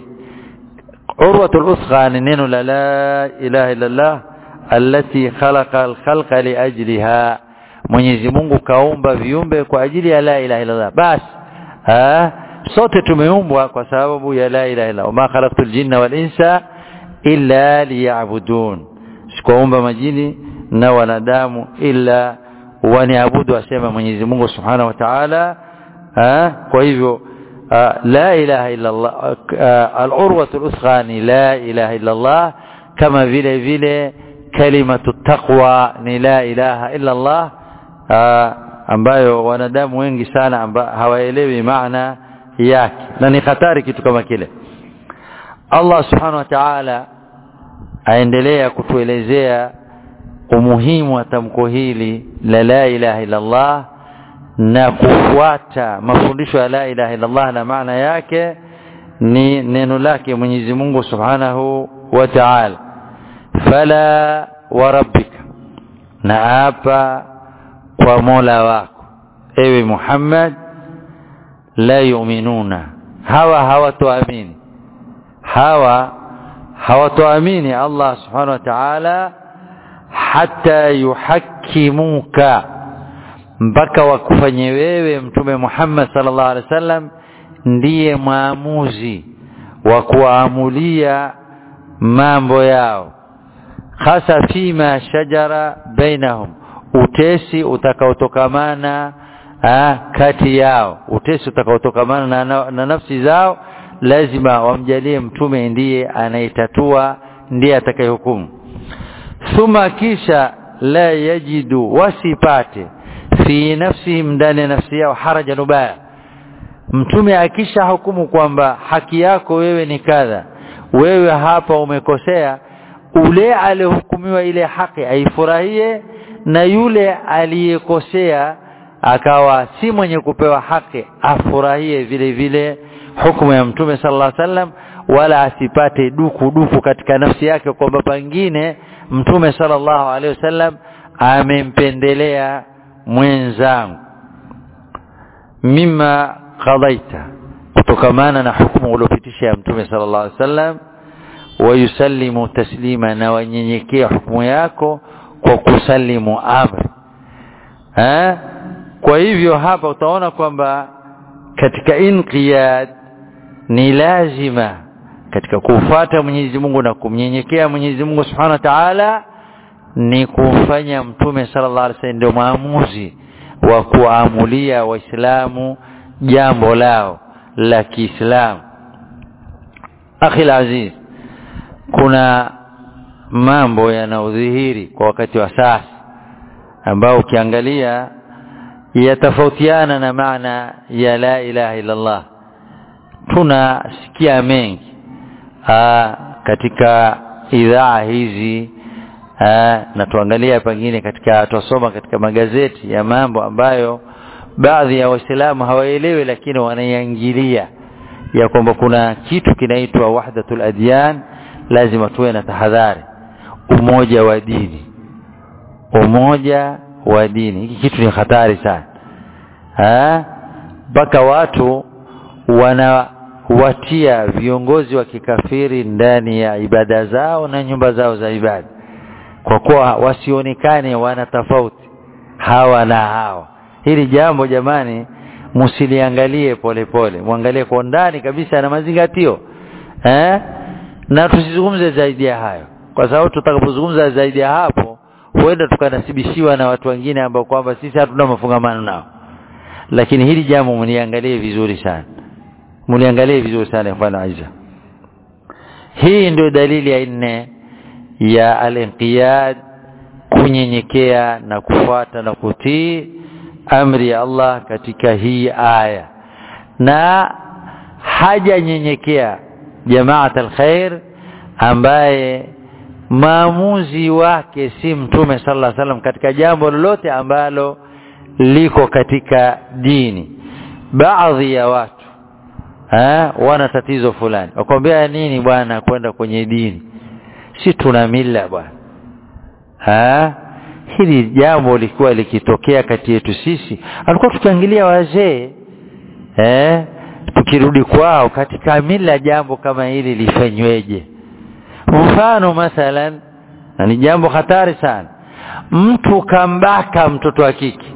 عروة الوثقى نين لا إله إلا الله التي خلق الخلق لأجلها Mwenyezi Mungu kaumba viumbe kwa ajili ya la ilaha illallah bas ah sote tumeumbwa kwa sababu ya la ilaha illallah ma khalaqtul jinna wal insa illa liya'budun sikuumba majini na wanadamu illa waniabudu asema Mwenyezi Mungu Subhanahu wa Ta'ala kwa hivyo la ilaha illa Allah al-urwatu al-usghani la ilaha illa Allah kama vile vile kalimatu taqwa ni la ilaha illa Allah ambayo wanadamu wengi sana amba hawaelewi maana yake na ni hatari kitu kama kile Allah subhanahu wa ta'ala aendelea kutuelezea umuhimu wa tamko hili la la ilaha illa Allah na kufuata mafundisho ya la ilaha illa Allah na maana yake ni neno lake Mwenyezi Mungu Subhanahu wa Ta'ala fala wa rabbika na hapa kwa Mola wako ewe Muhammad la yu'minuna hawa hawatoamini hawa hawatoamini Allah Subhanahu wa Ta'ala hata yuhakkimuka mpaka wakufanye wewe mtume Muhammad sallallahu alaihi wasallam ndiye maamuzi wa kuamulia mambo yao hasa fima shajara bainahum utesi utakaotokamana kati yao utesi utakaotokamana na, na, na nafsi zao lazima wamjalie mtume ndiye anayetatua ndiye atakayehukumu thumma kisha la yajidu wasipate fi nafsihim ndani ya nafsi yao harajan ubaya mtume akisha hukumu kwamba haki yako wewe ni kadha wewe hapa umekosea ule aliyehukumiwa ile haki aifurahie na yule aliyekosea akawa si mwenye kupewa haki afurahie vile vile hukumu ya mtume sallallahu alaihi wasallam wala asipate duku duku katika nafsi yake kwamba pengine mtume sallallahu alaihi wasallam amempendelea mwenzangu mima qadaita kutokamana na hukumu uliopitisha ya mtume sallallahu alaihi wasallam wayusallimu taslima na wanyenyekea hukumu yako kwa kusalimu amri ha? kwa hivyo hapa utaona kwamba katika inqiyad ni lazima katika kufuata Mwenyezi Mungu na kumnyenyekea Mwenyezi Mungu Subhanahu wa Ta'ala ni kumfanya mtume sallallahu alaihi wasallam ndio maamuzi wa kuamulia waislamu jambo lao la Kiislamu akhi aziz kuna mambo yanayodhihiri kwa wakati wa sasa ambao ukiangalia yatofautiana na maana ya la ilaha illa Allah tunasikia mengi aa, katika idhaa hizi aa, na tuangalia pengine katika tusoma katika magazeti ya mambo ambayo baadhi ya waislamu hawaelewi lakini wanaiangilia ya kwamba kuna kitu kinaitwa wahdatul adyan lazima tuwe na tahadhari umoja wa dini umoja wa dini hiki kitu ni hatari sana mpaka watu wanawatia viongozi wa kikafiri ndani ya ibada zao na nyumba zao za ibada kwa kuwa wasionekane wana tofauti hawa na hawa hili jambo jamani msiliangalie polepole mwangalie kwa ndani kabisa na mazingatio eh? na tusizungumze zaidi ya hayo kwa sababu tutakapozungumza zaidi ya hapo huenda tukanasibishiwa na watu wengine ambao kwamba sisi hatuna mafungamano nao lakini hili jambo mliangalie vizuri sana mliangalie vizuri sana mfano Aiza hii ndio dalili ya nne ya al-inqiyad kunyenyekea na kufuata na kutii amri ya Allah katika hii aya na hajanyenyekea jamaat alkhair ambaye maamuzi wake si mtume sallallahu alaihi wasallam katika jambo lolote ambalo liko katika dini baadhi ya watu ha, wana tatizo fulani wakwambia nini bwana kwenda kwenye dini si tuna mila bwana ha hili jambo likuwa likitokea kati yetu sisi alikuwa tukiangalia wazee eh tukirudi kwao katika mila jambo kama hili lifanyweje mfano mathalan na ni jambo hatari sana mtu kambaka mtoto wa kike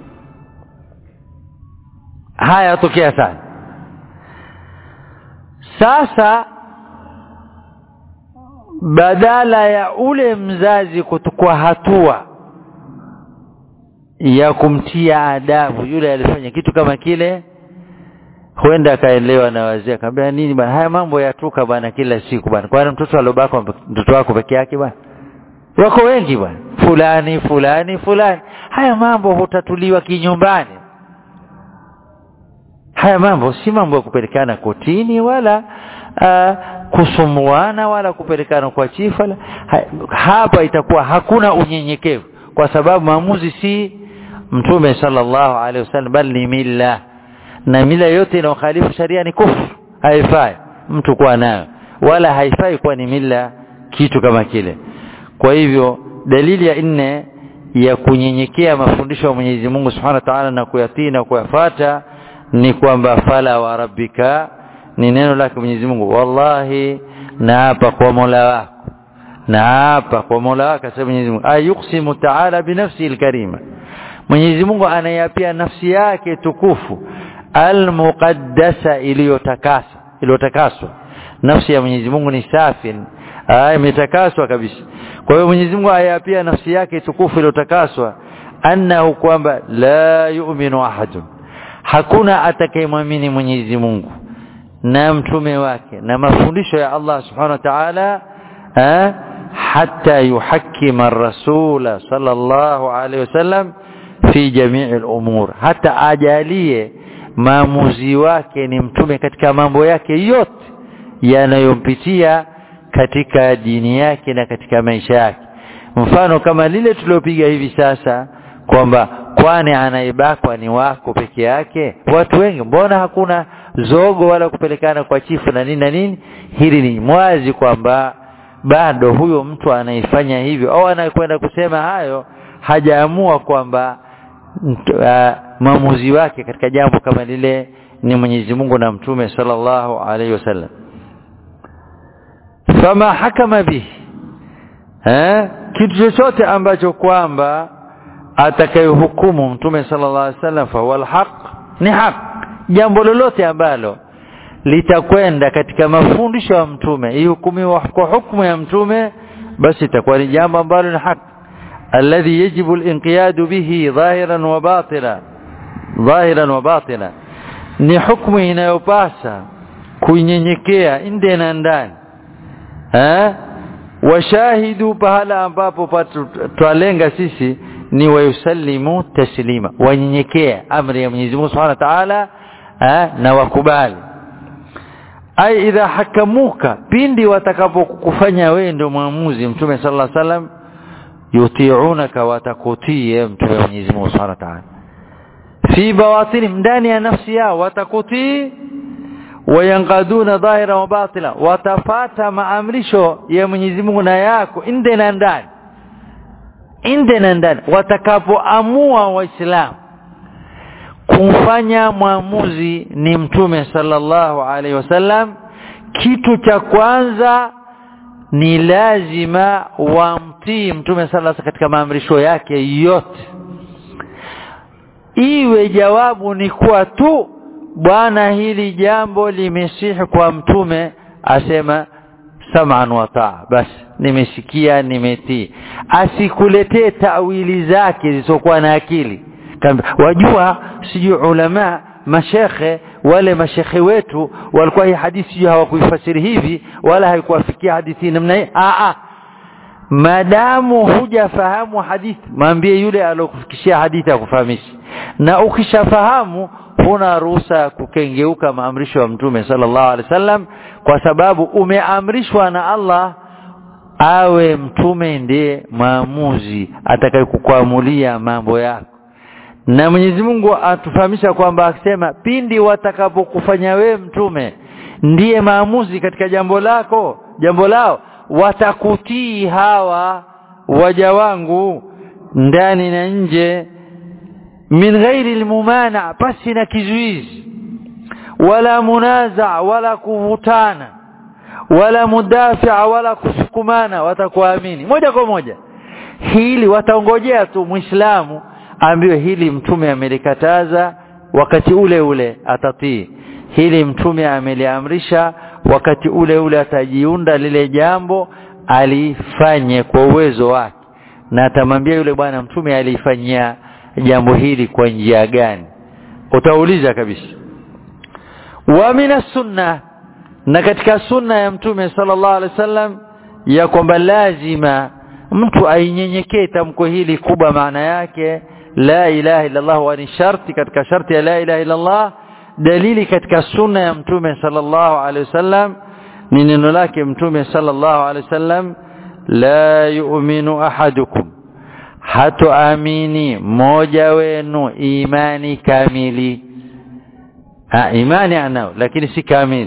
haya yatokea sana sasa badala ya ule mzazi kuchukua hatua ya kumtia adabu yule alifanya kitu kama kile huenda akaelewa na wazee akamwambia nini bwana haya mambo yatuka bwana kila siku bwana kwani mtoto alobaka mtoto wako peke yake bwana wako wengi bwana fulani fulani fulani haya mambo hutatuliwa kinyumbani haya mambo si mambo ya kupelekana kotini wala uh, kusumuana wala kupelekana kwa chifa la, ha, hapa itakuwa hakuna unyenyekevu kwa sababu maamuzi si mtume sallallahu alaihi wasallam bali ni mila na mila yote inayokhalifu sharia ni kufru haifai mtu kuwa nayo wala haifai kuwa ni mila kitu kama kile kwa hivyo dalili ya nne ya kunyenyekea mafundisho ya Mwenyezi Mungu Subhanahu wa Ta'ala na kuyatii na kuyafata ni kwamba fala wa rabbika ni neno lake Mwenyezi Mungu wallahi naapa kwa Mola wako naapa kwa Mola wako sasa Mwenyezi Mungu ayuksimu ta'ala binafsi alkarima Mwenyezi Mungu anayapia nafsi yake tukufu almuqaddasa iliyotakasa iliyotakaswa nafsi ya Mwenyezi Mungu ni safi imetakaswa kabisa kwa hiyo Mwenyezi Mungu ayapia nafsi yake tukufu iliyotakaswa annahu kwamba la yu'minu ahadun hakuna atakayemwamini Mwenyezi Mungu na mtume wake na mafundisho ya Allah subhanahu wa ta'ala hatta yuhakkima ar-rasula sallallahu alayhi wasallam fi jami'i al-umur hata ajalie maamuzi wake ni mtume katika mambo yake yote yanayompitia katika dini yake na katika maisha yake mfano kama lile tuliopiga hivi sasa kwamba kwani anaibakwa ni wako peke yake watu wengi mbona hakuna zogo wala kupelekana kwa chifu na nini na nini hili ni mwazi kwamba bado huyo mtu anaifanya hivyo au anakwenda kusema hayo hajaamua kwamba uh, maamuzi wake katika jambo kama lile ni Mwenyezi Mungu na Mtume sallallahu alaihi wasallam fama hakama bihi eh kitu chochote ambacho kwamba atakayehukumu Mtume sallallahu alaihi wasallam fa huwa alhaq ni haq jambo lolote ambalo litakwenda katika mafundisho ya mtume ihukumiwa kwa hukumu ya mtume basi itakuwa ni jambo ambalo ni haki alladhi yajibu al-inqiyad bihi dhahiran wa batila dhahiran wa batila ni hukumu inayopasa kunyenyekea nje na ndani eh washahidu pahala ambapo twalenga sisi ni wayusallimu taslima wanyenyekea amri ya Mwenyezi Mungu Subhanahu wa Ta'ala na wakubali ai idha hakamuka pindi watakapokufanya wewe ndio mwamuzi mtume sallallahu alaihi wasallam yuti'unaka watakutii mtume Mwenyezi Mungu Subhanahu wa Ta'ala fi bawatini ndani ya nafsi yao watakutii wayanqaduna dhahira wa batila watafata maamrisho ya Mwenyezi Mungu na yako nde na ndani nde na ndani watakapoamua waislamu kumfanya mwamuzi ni mtume sallallahu alaihi wasallam kitu cha kwanza ni lazima wamtii mtume sallallahu katika maamrisho yake yote iwe jawabu ni kuwa tu bwana hili jambo limesihi kwa mtume asema sam'an wa taa basi nimesikia nimetii asikuletee tawili zake zisizokuwa na akili wajua sijui ulama mashekhe wale mashekhe wetu walikuwa hii hadithi hawakuifasiri hivi wala haikuwafikia hadithi namna hii a a madamu hujafahamu hadithi mwambie yule alokufikishia hadithi akufahamishi na ukishafahamu huna ruhusa ya kukengeuka maamrisho ya mtume sallallahu alaihi wasallam kwa sababu umeamrishwa na Allah awe mtume ndiye maamuzi atakayekukuamulia mambo yako na Mwenyezi Mungu atufahamisha kwamba akisema pindi watakapokufanya wewe mtume ndiye maamuzi katika jambo lako jambo lao watakutii hawa waja wangu ndani na nje min ghairi almumana pasi na kizuizi wala munaza wala kuvutana wala mudafia wala kusukumana watakuamini moja kwa moja hili wataongojea tu muislamu ambiwe hili mtume amelikataza wakati ule ule atatii hili mtume ameliamrisha wakati ule ule atajiunda lile jambo alifanye kwa uwezo wake na atamwambia yule bwana mtume alifanyia jambo hili kwa njia gani utauliza kabisa wa mina sunna na katika sunna ya mtume sallallahu alaihi wasallam ya kwamba lazima mtu ainyenyekee tamko hili kubwa maana yake la ilaha illa Allah wa ni sharti katika sharti ya la ilaha illa Allah dalili katika sunna ya mtume sallallahu alaihi wasallam ni neno lake mtume sallallahu alaihi wasallam la yu'minu ahadukum hatoamini mmoja wenu imani kamili ha, imani anao lakini si kamili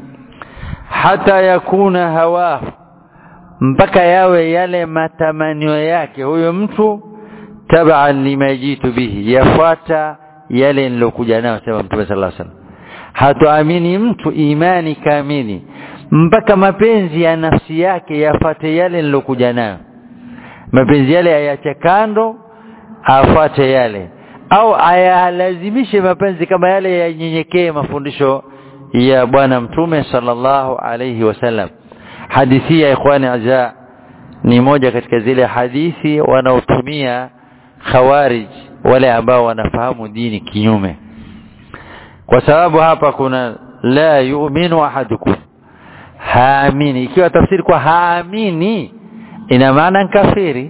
hata yakuna hawa mpaka yawe yale matamanio yake huyo mtu tabaan lima jitu bihi yafuata yale nilokuja nayo sema mtume sallallahu alaihi wasallam hatoamini mtu imani kamili mpaka mapenzi ya nafsi yake yafate yale nilokuja nayo mapenzi yale ayache kando afuate yale au ayalazimishe mapenzi kama yale yanyenyekee mafundisho ya bwana mtume sallallahu alayhi wasallam hadithi ya ikhwani azza ni moja katika zile hadithi wanaotumia khawarij wale ambao wanafahamu dini kinyume kwa sababu hapa kuna la yu'minu ahadukum haamini ikiwa tafsiri kwa haamini ina maana kafiri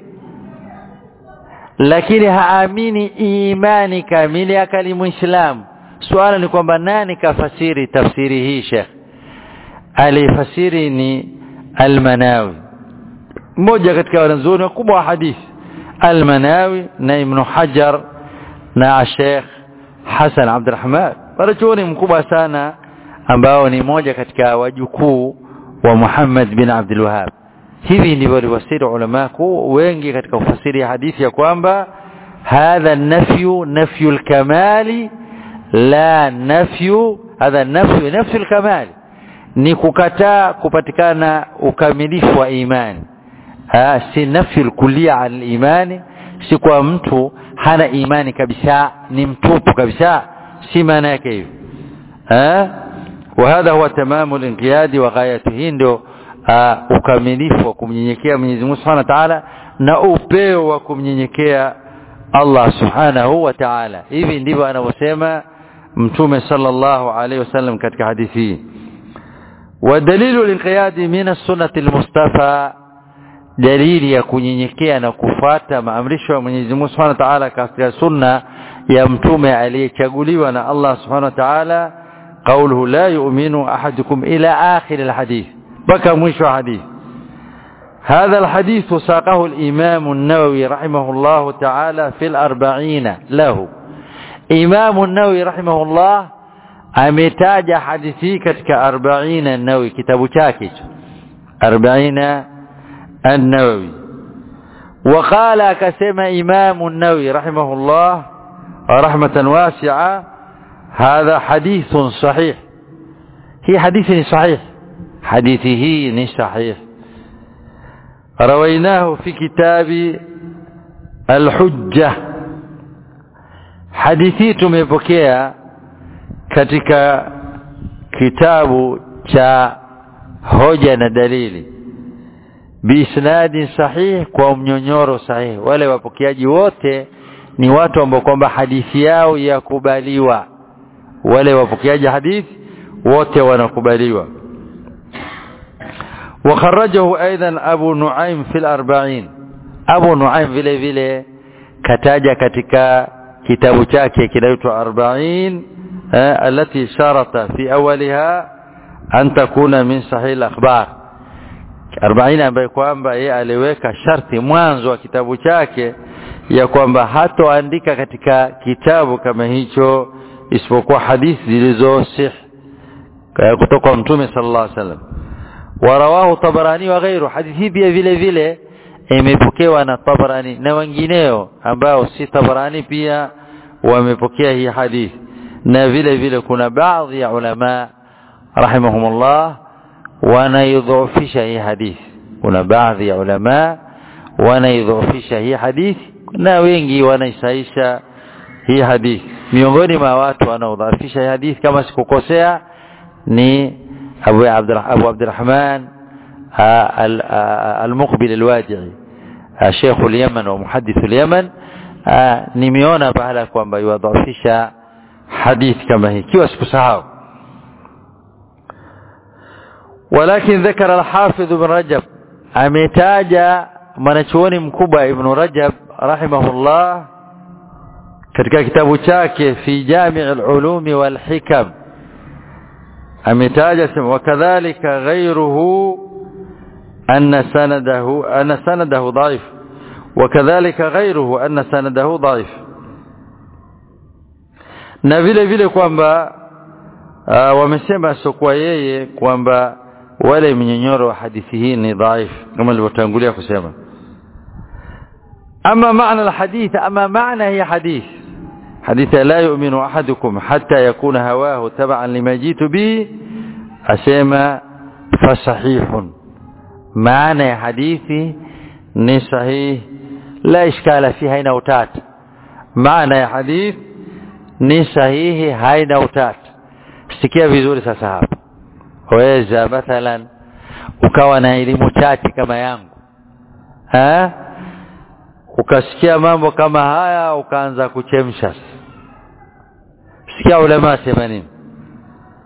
lakini haamini imani kamili akali muislamu swala ni kwamba nani kafasiri tafsiri hii Sheikh alifasiri ni Al-Manawi mmoja katika wanazuoni wakubwa wa hadithi Al-Manawi na Ibn Hajar na Sheikh Hassan Abdurrahman wanachuoni mkubwa sana ambao ni moja katika wajukuu wa Muhammad bin Abdul Wahhab hivi ndivyo waliwasiri ulama wengi katika kufasiri hadithi ya kwamba hadha nafyu nafyu al-kamali la nafyu hadha nafyu nafyu al-kamali ni kukataa kupatikana ukamilifu wa imani ha, si nafyu al-kulliya al-imani si kwa mtu hana imani kabisa ni mtupu kabisa si maana yake hivyo eh وهذا هو تمام الانقياد وغايته ndio ukamilifu wa kumnyenyekea Mwenyezi Mungu Subhanahu wa Ta'ala na upeo wa kumnyenyekea Allah Subhanahu wa Ta'ala hivi ndivyo anavyosema mtume sallallahu alaihi wasallam katika hadithi hii ودليل الانقياد من السنة المصطفى dalili ya kunyenyekea na kufuata maamrisho ya Mwenyezi Mungu Subhanahu wa Ta'ala katika sunna ya mtume aliyechaguliwa na Allah Subhanahu wa Ta'ala قوله لا يؤمن أحدكم إلى آخر الحديث بكى مش حديث هذا الحديث ساقه الإمام النووي رحمه الله تعالى في الأربعين له إمام النووي رحمه الله أمتاج حديثي كتك أربعين النووي كتاب شاكش أربعين النووي وقال كسم إمام النووي رحمه الله رحمة واسعة هذا حديث صحيح هي حديث صحيح حديثه صحيح رويناه في كتاب الحجة حديثي tumepokea katika kitabu cha hoja na dalili biisnadi sahih kwa mnyonyoro sahihi wale wapokeaji wote ni watu ambao kwamba hadithi yao yakubaliwa wale wapokeaji hadithi wote wanakubaliwa وخرجه ايضا ابو نعيم في الأربعين ابو نعيم vile vile kataja katika kitabu chake kinaitwa 40 التي شرط في اولها ان تكون من صحيح الاخبار 40 ambaye kwamba yeye aliweka sharti mwanzo wa kitabu chake ya kwamba hatoandika katika kitabu kama hicho isipokuwa hadithi zilizosih kutoka mtume sallallahu alaihi wasallam warawahu tabarani wa ghairu hadithi pia vile vile imepokewa na tabarani na wengineo ambao si tabarani pia wamepokea hii hadithi na vile vile kuna baadhi ya ulama rahimahumullah wanaidhoofisha hii hadithi kuna baadhi ya ulama wanaidhoofisha hii hadithi na wengi wanaisaisha hii hadithi miongoni mwa watu wanaodhaifisha hii hadithi kama sikukosea ni Abu Abdurrahman Abu Abdurrahman al-Muqbil al-Wadi'i Sheikh al-Yaman wa muhaddith al-Yaman nimeona baada kwamba yuadhaifisha hadithi kama hii kiwa sikusahau ولكن ذكر الحافظ ابن رجب ametaja mwanachuoni mkubwa ibn Rajab rahimahullah katika kitabu chake fi Jami' al-Ulum wal Hikam ametaja sema wakadhalika ghayruhu anna sanadahu anna sanadahu dhaif wakadhalika ghayruhu anna sanadahu dhaif na vile vile kwamba wamesema sokwa yeye kwamba wale mnyonyoro wa hadithi hii ni dhaif kama nilivyotangulia kusema ama maana alhadith ama maana hii hadith حديث لا يؤمن أحدكم حتى يكون هواه تبعا لما جئت به أسيما فصحيح معنى حديثي ni sahihi la ishkala fi haina utata maana ya hadith ni sahihi haina utata sikia vizuri sasa hapa waweza mathalan ukawa na elimu chache kama yangu ha? ukasikia mambo kama haya ukaanza kuchemsha sikia ulama sema nini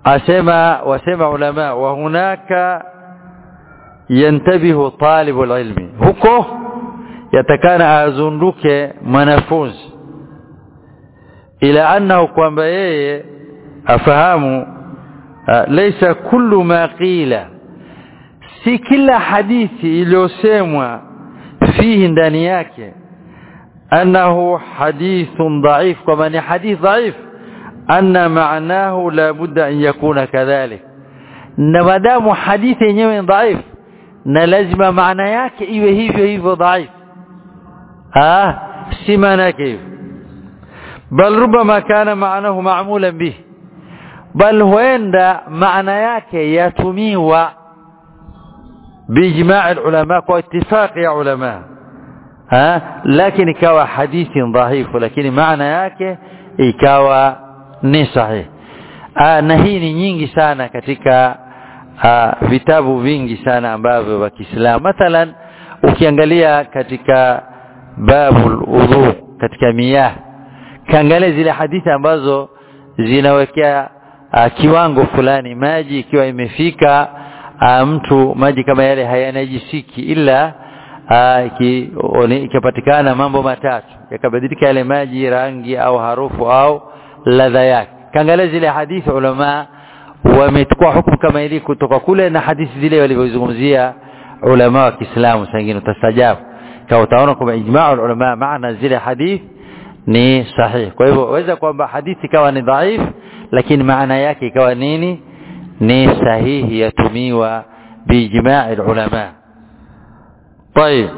asema wasema ulama wa hunaka yantabihu talibu ilmi huko yatakana azunduke mwanafunzi ila annahu kwamba yeye afahamu laysa kullu ma qila si kila hadithi iliyosemwa fihi ndani yake annahu hadithun dhaif kwamba ni hadith dhaif anna maanahu la budda an yakuna kadhalik na madamu hadithi yenyewe ni dhaif na lazima maana yake iwe hivyo hivyo dhaif ah si maana yake hivyo bal rubama kana maanahu ma'mulan bih bal huenda maana yake yatumiwa باجماع العلماء واتفاق يا علماء ها لكن ikawa hadithi dhaifu lakini maana yake ikawa ni sahihi na hii ni nyingi sana katika aa, vitabu vingi sana ambavyo vya Kiislamu mathalan ukiangalia katika babul udhu katika miyah kaangalia zile hadithi ambazo zinawekea kiwango fulani maji ikiwa imefika mtu maji kama yale hayanajisiki ila ikipatikana mambo matatu yakabadilika yale maji rangi au harufu au ladha yake kaangalia zile hadithi ulama wamechukua hukumu kama ili kutoka kule na hadithi zile walivyozungumzia ulama wa Kiislamu sangine utastajabu kwa utaona kwamba ijmaa ulama maana zile hadithi ni sahihi kwa hivyo waweza kwamba hadithi ikawa ni dhaif lakini maana yake ikawa nini ni sahihi yatumiwa biijmaa ulama طيب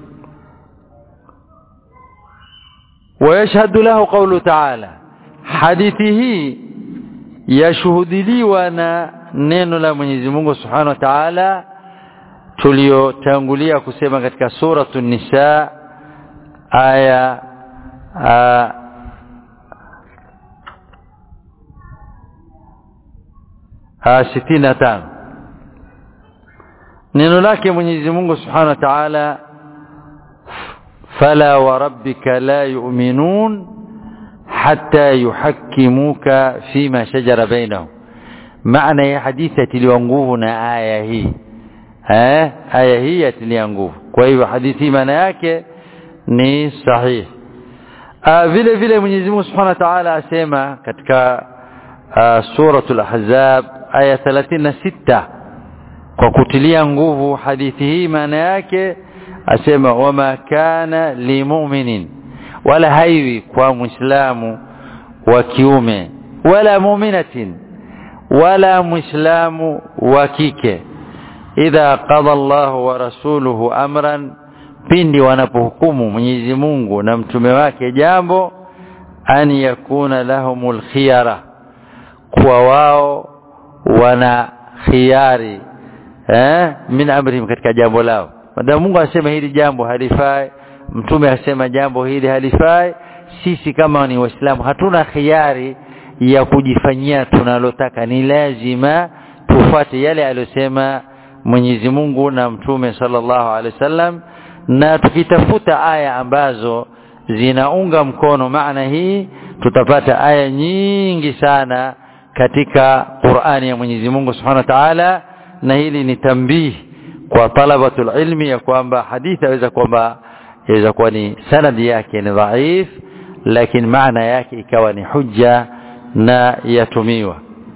ويشهد له قوله تعالى حديثه yashuhudiliwa na neno la Mwenyezi Mungu Subhanahu wa Ta'ala tuliotangulia kusema katika suratu Nisa aya sitini na tano neno lake Mwenyezi Mungu Subhanahu wa Ta'ala fala wa rabbika la yu'minun hatta yuhakkimuka fima shajara bainahum maana ya hadithi atiliwa nguvu na aya hii eh aya hii atiliwa nguvu kwa hivyo hadithi maana yake ni sahihi vile vile Mwenyezi Mungu Subhanahu wa Ta'ala asema katika suratul ahzab aya 36 kwa kutilia nguvu hadithi hii maana yake asema wama kana limu'minin wala haiwi kwa muislamu wa kiume wala mu'minatin wala muislamu wa kike idha qada Allah wa rasuluhu amran pindi wanapohukumu Mwenyezi Mungu na mtume wake jambo an yakuna lahumul khiyara kwa wao wana khiari eh min amrihim katika jambo lao madamu Mungu asema hili jambo halifai mtume asema jambo hili halifai sisi kama ni waislamu hatuna khiari ya kujifanyia tunalotaka ni lazima tufuate yale aliyosema Mwenyezi Mungu na mtume sallallahu alaihi wasallam na tukitafuta aya ambazo zinaunga mkono maana hii tutapata aya nyingi sana katika Qur'ani ya Mwenyezi Mungu Subhanahu wa Ta'ala na hili ni tambihi kwa talabatul ilmi ya kwamba hadithi aweza kwamba inaweza kuwa ni sanadi yake ni dhaif lakini maana yake ikawa ni hujja na yatumiwa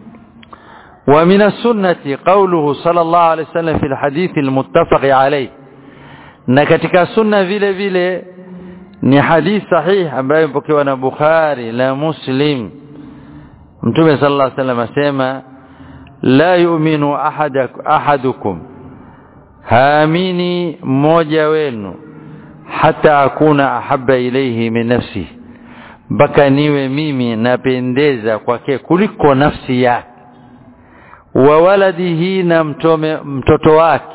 ومن السنة قوله صلى الله عليه وسلم في الحديث المتفق عليه na katika sunna vile vile ni hadith sahih ambayo imepokewa na Bukhari la Muslim Mtume sallallahu alaihi wasallam asema la yu'minu ahadukum haamini mmoja wenu hata akuna ahabba ilayhi min nafsi mpaka niwe mimi napendeza kwake kuliko nafsi yake wa waladihi na mtome, mtoto wake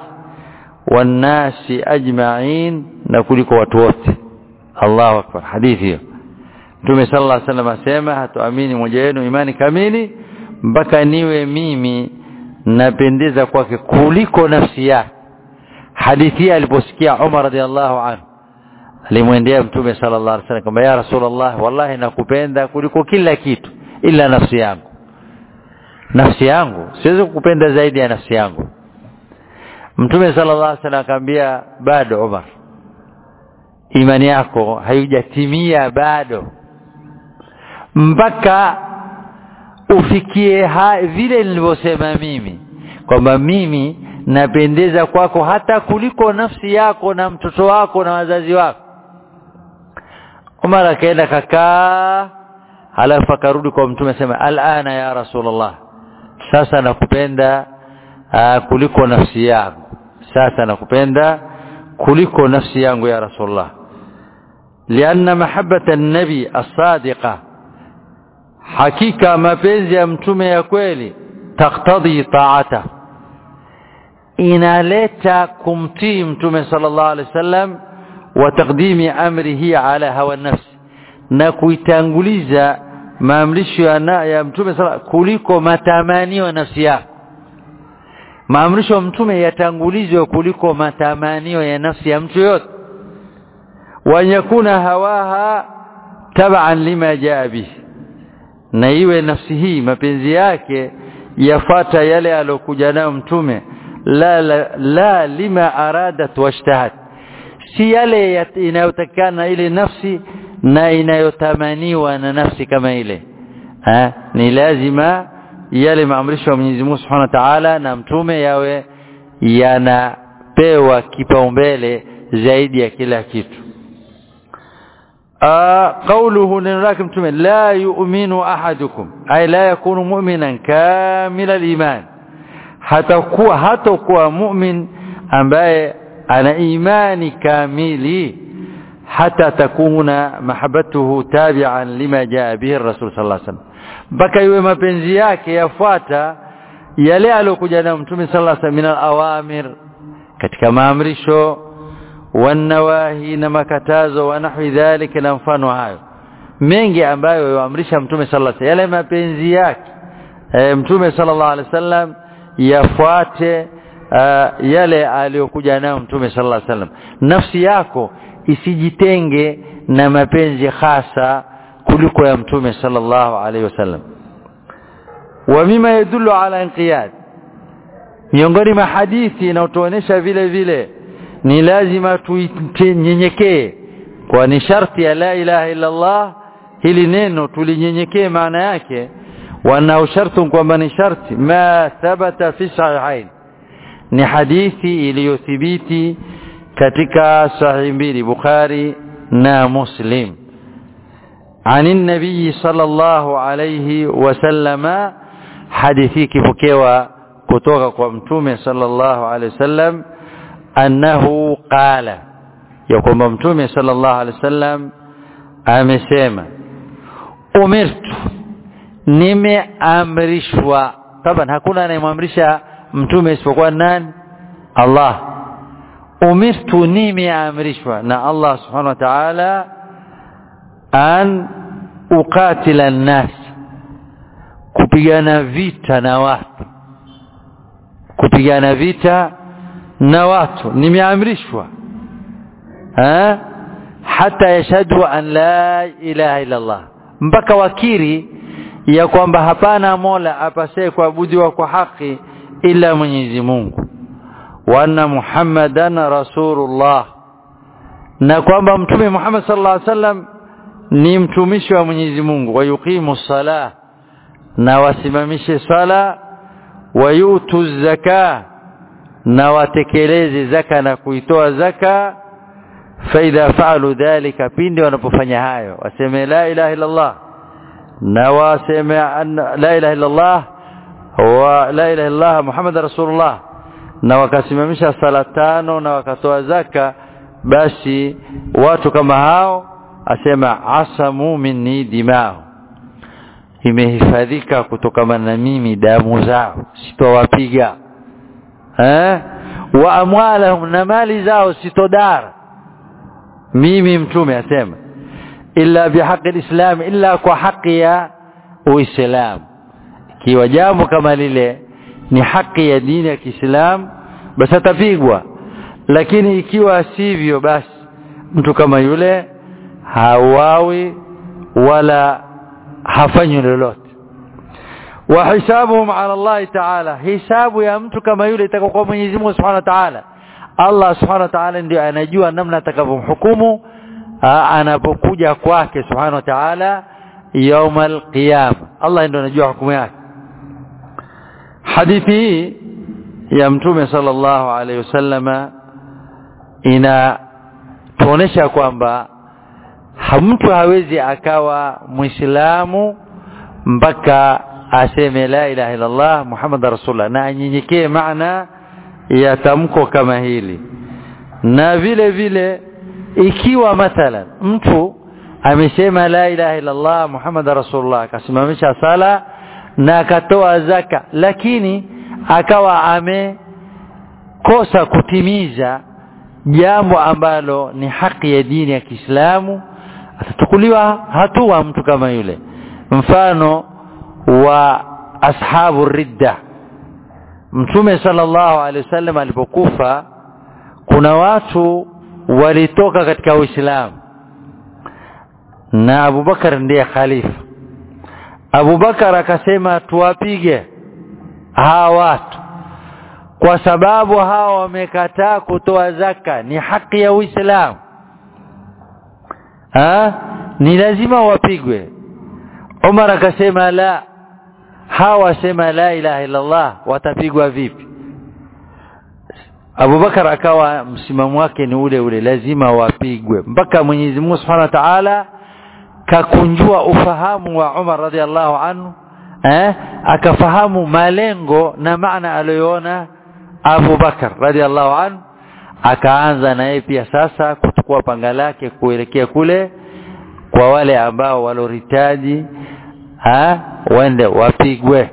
wanasi ajma'in na kuliko watu wote Allahu akbar hadithi hiyo Mtume sallallahu alaihi wasallam asema hatuamini mmoja wenu imani kamili mpaka niwe mimi napendeza kwake kuliko nafsi yake hadithi aliposikia Umar radhiallahu anhu alimwendea Mtume sallallahu alaihi wasallam kwamba ya Rasulullah wallahi nakupenda kuliko kila kitu ila nafsi yangu nafsi yangu siwezi kukupenda zaidi ya nafsi yangu mtume sallallahu alaihi wasallam akamwambia bado Umar imani yako haijatimia bado mpaka ufikie ha, vile nilivyosema mimi kwamba mimi napendeza kwako hata kuliko nafsi yako na mtoto wako na wazazi wako Umar akaenda kakaa halafu akarudi kwa mtume sema alana ya rasulullah sasa nakupenda uh, kuliko nafsi yangu sasa nakupenda kuliko nafsi yangu ya rasulullah lianna mahabbata an-nabi as-sadiqa hakika mapenzi ya mtume ya kweli taktadhi taata inaleta kumtii mtume sallallahu alaihi wasallam wa taqdimi amrihi ala hawa nafsi na kuitanguliza maamrisho ya, ya mtume sala kuliko matamanio ya nafsi yako maamrisho ya mtume yatangulizwe kuliko matamanio ya nafsi ya mtu yote wa yakuna hawaha taban lima jaa bihi na iwe nafsi hii mapenzi yake yafata yale alokuja nayo mtume la, la, la lima aradat washtahat si yale inayotakana ile nafsi na inayotamaniwa na nafsi kama ile ha? ni lazima yale maamrisho ya Mwenyezi Mungu Subhanahu wa Ta'ala na mtume yawe yanapewa kipaumbele zaidi ya kila kitu قوله نراك متمن لا يؤمن أحدكم أي لا يكون مؤمنا كامل الإيمان hatakuwa hatakuwa mu'min ambaye ana imani kamili hata takuna mahabbatuhu tabi'an lima jaa bihi rasul sallallahu alaihi wasallam mpaka iwe mapenzi yake yafuata yale aliyokuja nayo mtume sallallahu alaihi wasallam min al-awamir katika maamrisho wanawahi na makatazo wa nahwi dhalika na mfano hayo mengi ambayo yaamrisha mtume sallallahu alaihi wasallam yale mapenzi yake e, mtume sallallahu alaihi wasallam yafuate uh, yale aliyokuja nayo mtume sallallahu alaihi wasallam nafsi yako isijitenge na mapenzi hasa kuliko ya mtume sallallahu alaihi wasallam wa mima yadullu ala inqiyad miongoni mwa hadithi inayotuonesha vile vile ni lazima tuinyenyekee kwa ni sharti ya la ilaha illa Allah hili neno tulinyenyekee maana yake wanao shartu kwamba ni sharti ma thabata fi sahihain ni hadithi iliyothibiti katika sahihi mbili Bukhari na Muslim عن النبي صلى الله عليه وسلم حديثي كفكوا kutoka kwa mtume sallallahu alaihi wasallam annahu qala ya kwamba mtume sallallahu alaihi wasallam amesema umirtu nimeamrishwa taban hakuna anayemwamrisha mtume isipokuwa nani Allah umirtu nimeamrishwa na Allah subhanahu wa ta'ala an uqatila an-nas kupigana vita na watu kupigana vita na watu nimeamrishwa ha hata yashhadu an la ilaha illa Allah mpaka wakiri ya kwamba hapana mola apasaye kuabudiwa kwa haki ila Mwenyezi Mungu wa anna Muhammadan rasulullah na kwamba mtume Muhammad sallallahu alaihi wasallam ni mtumishi wa Mwenyezi Mungu wa yuqimu salah na wasimamishe sala wayutu zaka na watekeleze zaka na kuitoa zaka faidha faalu dhalika pindi wanapofanya hayo waseme la ilaha illa Allah na waseme la ilaha illa Allah wa la ilaha illa Allah Muhammad rasulullah na wakasimamisha sala tano na wakatoa zaka basi watu kama hao asema asamu minni dimao imehifadhika kutokana na mimi damu zao sitowapiga eh wa amwalahum na mali zao sitodara mimi mtume asema illa bihaqi alislam illa kwa haki ya uislamu kiwa jambo kama lile ni haki ya dini ya Kiislamu basi atapigwa lakini ikiwa sivyo basi mtu kama yule hawawi wala hafanyi lolote wa hisabuhum ala Allah ta'ala hisabu ya mtu kama yule itakuwa Mwenyezi Mungu Subhanahu wa Ta'ala Allah Subhanahu wa Ta'ala ndio anajua namna atakavyomhukumu anapokuja kwake Subhanahu wa Ta'ala yaumal qiyama Allah ndio anajua hukumu yake hadithi hii ya mtume sallallahu alaihi wasallama inatuonesha kwamba mtu hawezi akawa muislamu mpaka aseme la ilaha illa Allah Muhammad rasulullah na anyenyekee maana ya tamko kama hili na vile vile ikiwa mathalan mtu amesema la ilaha illa Allah Muhammad rasulullah akasimamisha sala na akatoa zaka lakini akawa amekosa kutimiza jambo ambalo ni haki ya dini ya Kiislamu atachukuliwa hatua mtu kama yule mfano wa ashabu ridda mtume sallallahu alaihi wasallam alipokufa kuna watu walitoka katika Uislamu na Abubakar ndiye khalifa Abubakar akasema tuwapige hawa watu kwa sababu hawa wamekataa kutoa zaka ni haki ya Uislamu ha? ni lazima wapigwe Umar akasema la hawa sema la ilaha illa Allah watapigwa vipi Abubakar akawa msimamo wake ni ule ule lazima wapigwe mpaka Mwenyezi Mungu Subhanahu wa Ta'ala kakunjua ufahamu wa Umar radhiallahu anhu eh akafahamu malengo na maana aliyoona Abu Bakar radhiallahu anhu akaanza na yeye pia sasa kuchukua panga lake kuelekea kule kwa wale ambao waloritaji ha wende wapigwe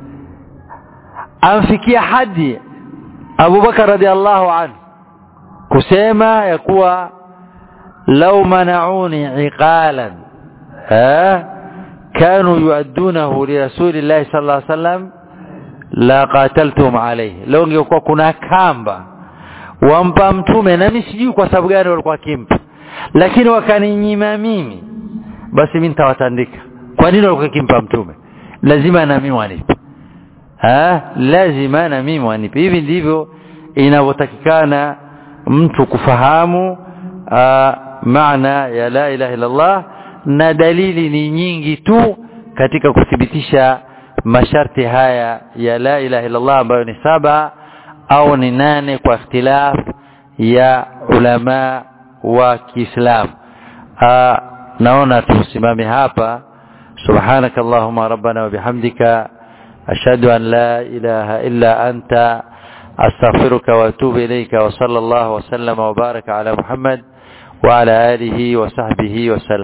amfikia hadi Abu Bakar radhiallahu anhu kusema ya kuwa lau manauni iqalan ha كانوا يؤدونه لرسول الله صلى الله عليه وسلم la qataltum alayhi leo ingekuwa kuna kamba wampa mtume na mimi sijui kwa sababu gani walikuwa kimpa lakini wakaninyima mimi basi mimi nitawatandika kwa nini walikuwa kimpa mtume lazima na mimi wanipe ha lazima na mimi wanipe hivi ndivyo inavyotakikana mtu kufahamu aa, maana ya la ilaha illa Allah na dalili ni nyingi tu katika kuthibitisha masharti haya ya la ilaha illa Allah ambayo ni saba au ni nane kwa ikhtilaf ya ulama wa Kiislam naona tusimame hapa subhanaka allahumma rabbana wa bihamdika ashhadu an la ilaha illa anta astaghfiruka wa atubu ilayka wa sallallahu wa sallama wa baraka ala muhammad wa ala alihi wa sahbihi wa sallam